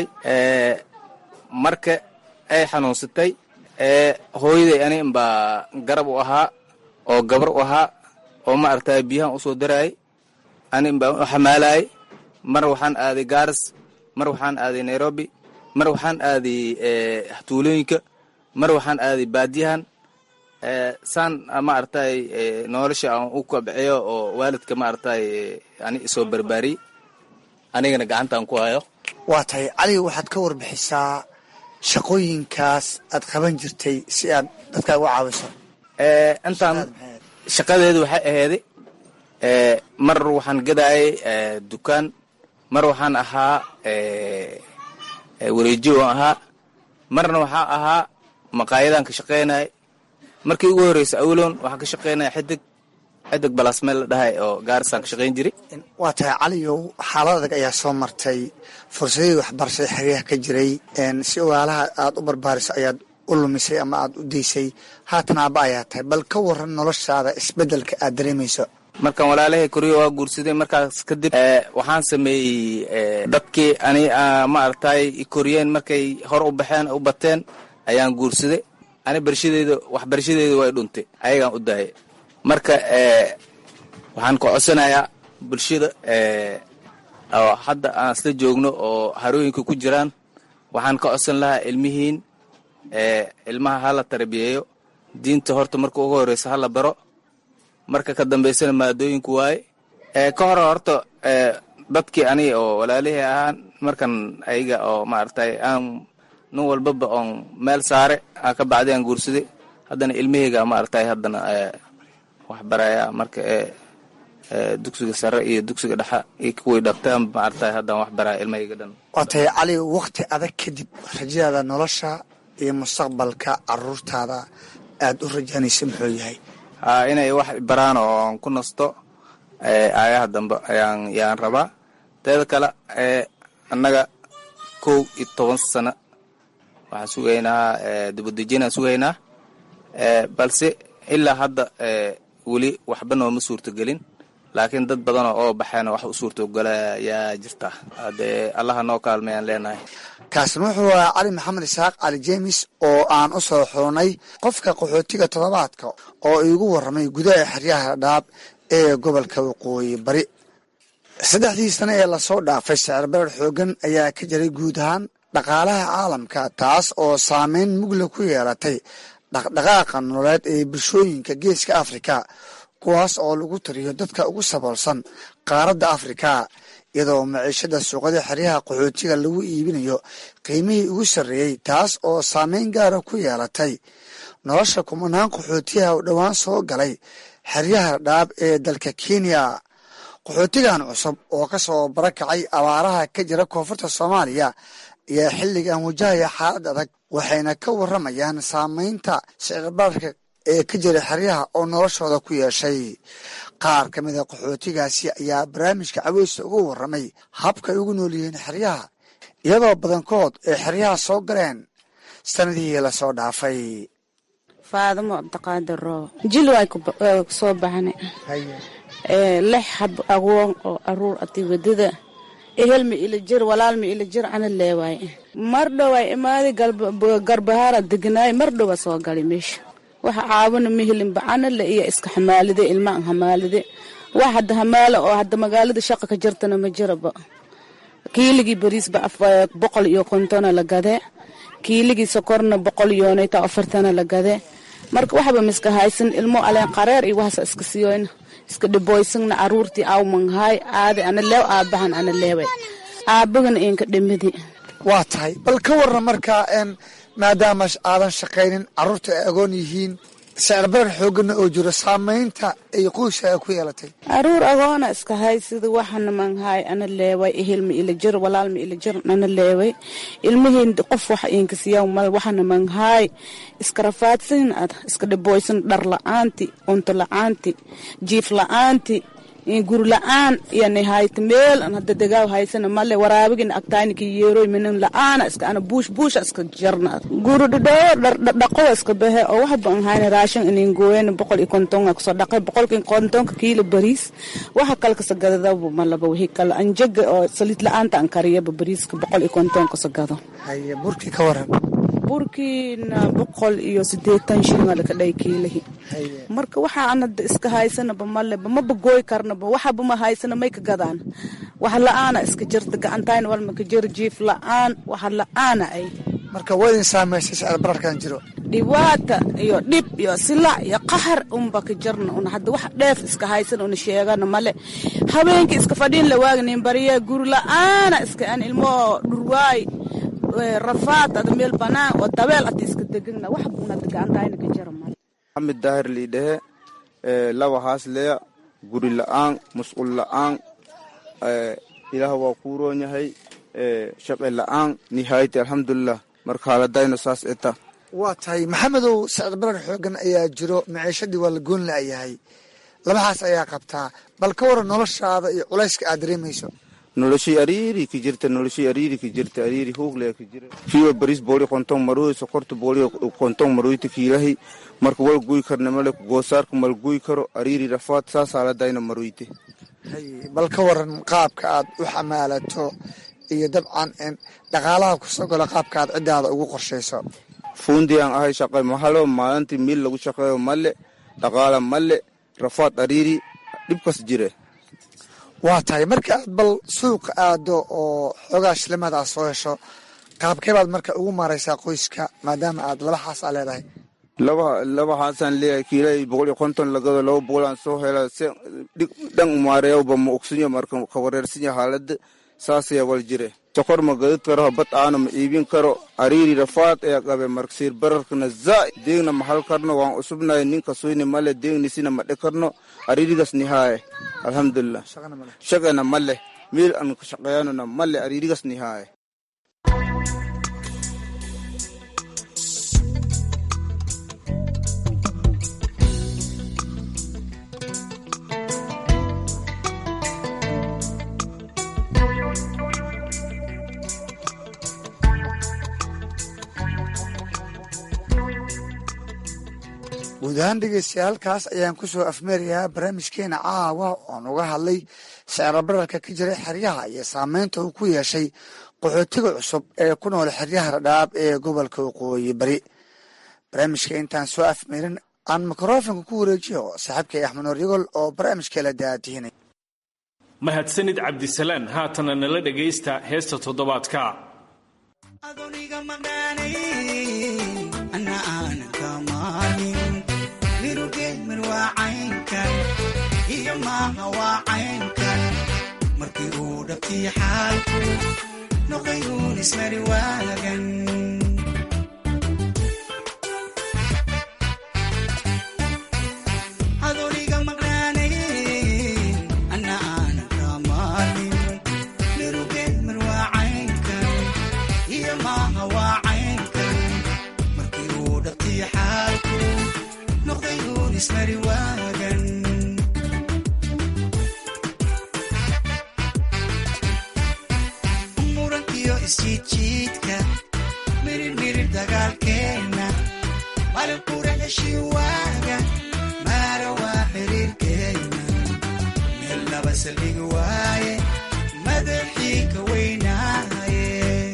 marka ay xanuunsatay hooyaday ani inbaa garab u ahaa oo gabar u ahaa oo maaragtay biyahan usoo daraayay ani inbaa u xamaalayay mar waxaan aaday gaaris mar waxaan aaday nairobi mar waxaan aaday tuulooyinka mar waxaan aaday baadiyahan saan maaragtay nolosha aan u kabciyo oo waalidka maaragtay ani isoo barbaariyey anigana gacantaan ku hayo waa tahay caliga waxaad ka warbixisaa shaqooyinkaas aad qaban jirtay si aad dadka uga caawiso intaan shaqadeedu waxay aheyday mar waxaan gadaayay dukaan mar waxaan ahaa wareeji aan ahaa marna waxaa ahaa maqaayadaan ka shaqaynay markii ugu horreysa awloon waxaan ka shaqaynaya xidig xidig balasmeel la dhahay oo gaarisaan ka shaqayn jiray waa tahay caliyow xaalad adag ayaa soo martay fursadihii waxbarashada xeryaha ka jiray si ogaalaha aad u barbaariso ayaad u lumisay ama aad u daysay haatan aaba ayaa tahay bal ka waran noloshaada isbeddelka aad dareemayso markaan walaalahay koriyo waa guursaday markaas kadib waxaan sameeyey dadkii ani maaragtay koriyeen markay hor u baxeen u bateen ayaan guursaday ani barshadeeda waxbarashadeeda way dhuntay ayagaan u daayay marka waxaan ka codsanayaa bulshada oo hadda aan isla joogno oo harooyinka ku jiraan waxaan ka codsan lahaa ilmihiin ilmaha hala tarbiyeeyo diinta horta marka ugu horeysa hala baro marka ka dambaysana maadooyinku waaye ka hore horta dadkii aniga oo walaalihii ahaan markan ayaga oo maaragtay aan nin walbaba oon meel saare aan ka bacday aan guursaday haddana ilmaheyga maaragtay haddana wax baraya marka dugsiga sare iyo dugsiga dhexa iyo kuwii dhagtaan maaragtay haddaan wax baraya ilmaheyga dhan waa tahay cali wakti adag kadib rajadaada nolosha iyo mustaqbalka caruurtaada aada u rajaanaysa muxuu yahay ha inay wax baraan oo aan ku nasto aayaha dambe ayaan yaan rabaa teeda kale annaga kow iyo toban sano waxaan sugaynaa dibadejinaan sugaynaa balse ilaa hadda weli waxba nooma suurtogelin laakiin dad badanoo oo baxeen wax u suurtogala yaa jirta haddee allaha noo kaalmayaan leenahay kaasina wuxuu ahaa cali maxamed isaaq cali jeemis oo aan u soo xulnay qofka qaxootiga toddobaadka oo iigu warramay gudaha xeryaha dhaab ee gobolka waqooyi bari saddexdii sane ee lasoo dhaafay sicir barar xoogan ayaa ka jiray guud ahaan dhaqaalaha caalamka taas oo saameyn mugla ku yeelatay dhaqdhaqaaqa nololeed ee bulshooyinka geeska afrika kuwaas oo lagu tariyo dadka ugu saboolsan qaaradda afrika iyadoo maciishada suuqada xeryaha qaxootiga lagu iibinayo qiimihii ugu sarreeyey taas oo saameyn gaara ku yeelatay nolosha kumanaan qaxootiyaha oo dhowaan soo galay xeryaha dhaab ee dalka kenya qaxootigan cusub oo ka soo barakacay abaaraha ka jira koonfurta soomaaliya ayaa xilligan wajahaya xaalad adag waxayna ka waramayaan saameynta sicirbararka ee ka jira xeryaha oo noloshooda ku yeeshay qaar ka mida qaxootigaasi ayaa barnaamijka caweysta ugu waramay habkay ugu nool yihiin xeryaha iyadoo badankood ay xeryaha soo galeen sanadihii lasoo dhaafay faadamo cabdiqaadir roobo jil way kusoo baxna lix hab agoon oo aruur ati wadada ehelma ila jir walaalma ila jir ana leewaay mar dhoway imaadi garbahaara degnaay mar dhowa soo gali meesha waxa caawina mihilinba anale iyo iska xamaalide ilmaan hamaalide wax hadda hamaalo oo hadda magaalada shaqa ka jirtana ma jiraba kiiligii bariisba boqol iyo kontona la gadee kiiligii sokorna boqol yoonayta afartana la gadee marka waxba miska haysan ilmo aleen qareer iyo waxaasa iska siyoyna iska dhiboysagna caruurtii awmanhaay aadi ana leew aabahan ana leeway aabagana inka dhimidi waa tahay bal ka warran markaa maadaama aadan shaqaynin carruurta ay agoon yihiin sicirbarar xoogana oo jiro saamaynta ay qoyska ay ku yeelatay aruur agoona iska haysida waxana manhaay ana leeway ehelma ila jir walaalma ila jir ana leeway ilmihii qof wax inkasiya mal waxana manhaay iska rafaadsan ad iska dhiboysan dhar la-aanti cunto la-aanti jiif la-aanti guri la-aan yani hayta meel an hadda degaaw haysana male waraabigina agtayniki yeeroy minan la-aana iska ana buush buusha iska jarna guri dhadhoo dhaqowa iska bahe oo waxba an hayna raashin inin gooyana boqol iyo kontonga kusoo dhaqay boqolki kontonka kiilo bariis waxa kale kasa gadadaba malaba wixii kale anjaga oo saliid la-aanta an kariyaba bariiska boqol iyo konton kasa gado haye burkii ka waran burkiina boqol iyo sideetan shilin alaka dhay kiilahi marka waxa anada iska haysanaba maleba maba gooy karnaba waxaba ma haysana may ka gadaan wax la-aana iska jirta gacantayna walma ka jiro jiif la-aan waxa la-aana ay marka waa idin saamaysay sicir bararkan jiro dhibaata iyo dhib iyo silac iyo qaxar unba ka jirna una hadda wax dheef iska haysan una sheegana male habeenkii iska fadhiin la waagnin bariya guri la-aana iska an ilmo dhurwaay rafaad ada meel banaan oo dabeel ati iska degana wax buna gacantayna ka jira male maxamed daahir liidhehe laba haasleya guri la-aan musqul la-aan ilaah waa kuu roon yahay shaqe la-aan nihaayati alxamdulilah marka haaladayno saas eta waa tahay maxamedow sicir barar xoogan ayaa jiro maciishadii waa la goon la-yahay labahaas ayaa qabtaa bal ka waran noloshaada iyo culayska aad dareemayso noloshii ariiri ki jirta noloshii ariiri ki jirta ariiri huugle ki jira kiiwa baris booli konton maruy sokorta booli konton maruyti kiilahi marka wal guy karna male goosaarka mal guy karo ariiri rafaad saas haaladayna maruyte bal ka waran qaabka aad u xamaalato iyo dabcan dhaqaalaha kusoo galo qaabka aad ciddaada ugu qorshayso fuundi aan ahay shaqay mahalo maalintii miil lagu shaqeeyo male dhaqaala male rafaad ariiri dhibkas jire waa tahay marka aad bal suuqa aado oo xoogaa shilimaad aad soo hesho qaabkee baad marka ugu maaraysaa qoyska maadaama aad laba xaas aa leedahay laba laba xaasaan leeyahay kiilay boqol iyo konton lagado laba boqol aan soo hela se dhan umaareeyawba ma ogsinyo marka ka wareersinya haalada saasaya wal jire sokor ma gadid karo bad aana ma iibin karo ariiri rafaad ayaa qabe marka siir bararkana zaa deegna ma hal karno waan usubnahay ninka suyni male deegnisina ma dhe karno ariirigas nihaaye alxamdulilah shaqana male miil an ka shaqeeyanona male ariirigas nihaaye guud ahaan dhegeystayaal halkaas ayaan kusoo afmeerayaa barnaamijkeena caawa oon uga hadlay siciro bararka ka jiray xeryaha iyo saameynta uu ku yeeshay qaxootiga cusub ee ku nool xeryaha dhadhaab ee gobolka waqooyi bari barnaamijka intaan soo afmeerin aan mikrofonka ku wareejiyo saaxiibkay axmed noor yagol oo barnaamijka la daadihinay mahadsanid cabdisalaan haatana nala dhagaysta heesta toddobaadka adoniga maqnaanayn ana aanan ka maalin mirugeemir waa caynkan iyo maaha waa caynkan markii uu dhabtii xaalku noqayuun ismari waagan adoniga maqnaanayn ana aanan ka maalin mirugeemir waa caynkan iyo maaha waa caynkan markii uu dhabtii xaalku noqdayuun ismari waagan murankiyo isjiidjiidka mirir mirir dagaalkeenna malin qura heshii waaga maara waa xiriirkeenna meel laba saldhigi waaye madaxii ka weynaaye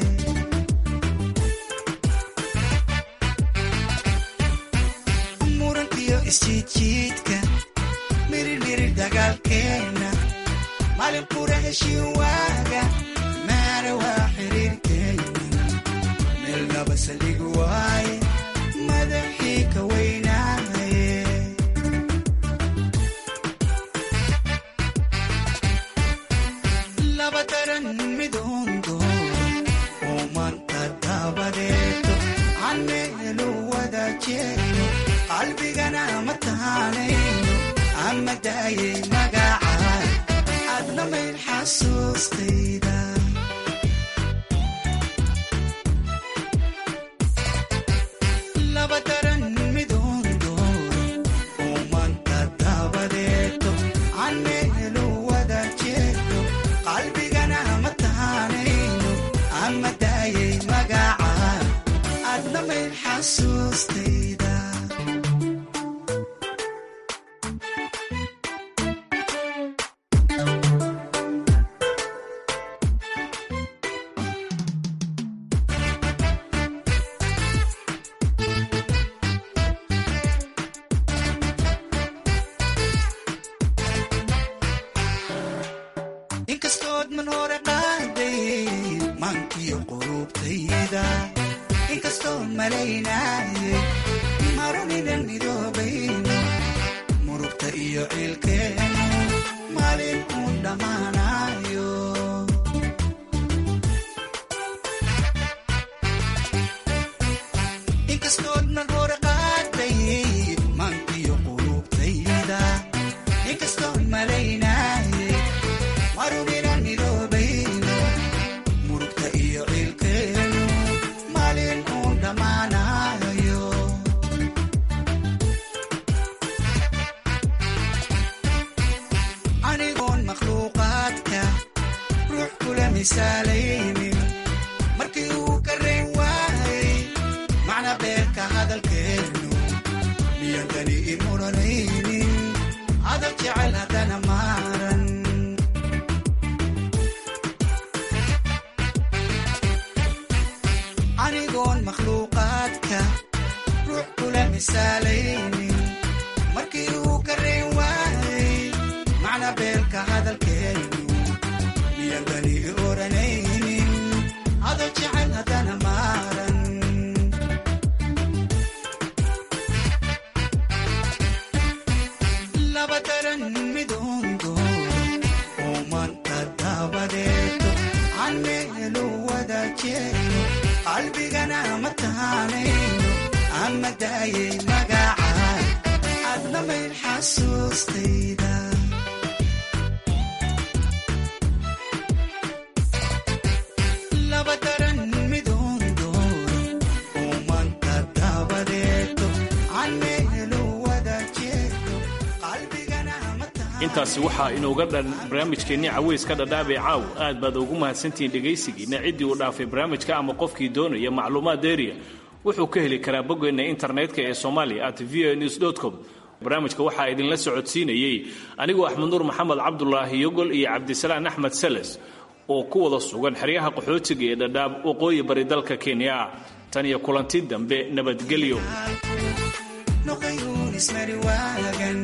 murankiyo isjiidjiidka mirir mirir dagaalkeenna malin qura heshii waaga maara waa xiriirkeenna meel laba saldhigi waaye madaxii ka weynaaye laba daran midoondo oo maanta dabadeeto caneelu wada jeeyo qalbigana ma taanayno ama daayay magaca adna mayn xasuustayda laba daran midoondo oo maanta dabadeeto caneelu wada jeeyo qalbigana ma taanayno ama daayay magaca adna mayn xasuustayda inkastood man hore qaaday maankiyo qulubtayda inkastoon malaynaayay marunidan midoobayno murugta iyo ciilkeenu maalin uun dhammaanayo inkastood man hore qaaday maankiyo qulubtayda inkastoon malaynaayay maruginan midoobayno murugta iyo ciilkeenu maalin uun dhammaanayo anigoon makhluuqaadka ruux kula misaalaynin markii uu ka reyn waayay macna beerka hadalkeenu miyan dani imuranaynin hadal jecel haddana maaran anigoon makhluuqaadka ruux kula misaalaynin markii uu ka reyn waayay macna beelka hadalkeenu miyan bani i oranaynin hadal jecel haddana maaran laba daran midoondo oo maanta dabadeeto caneelu wada jeeyo qalbigana ma taanayno ama daayay magaca adna mayn xasuustayda laba daran midoondo oo maanta dabadeeto caneelu wada jeeyo qalbigana ma intaasi waxaa inooga dhan barnaamijkeennii caweyska dhadhaabee caaw aad baad ugu mahadsantihiin dhegaysigiina ciddii uu dhaafay barnaamijka ama qofkii doonaya macluumaad deeriya wuxuu ka heli karaa boggeenna internetka ee somalia at v o news com barnaamijka waxaa idinla socodsiinayey anigoo axmed nuur maxamed cabdulaahi yogol iyo cabdisalaan axmed seles oo ku wada sugan xeryaha qaxootiga ee dhadhaab waqooyi bari dalka kenya tan iyo kulanti dambe nabadgelyo noqayuun ismari waagan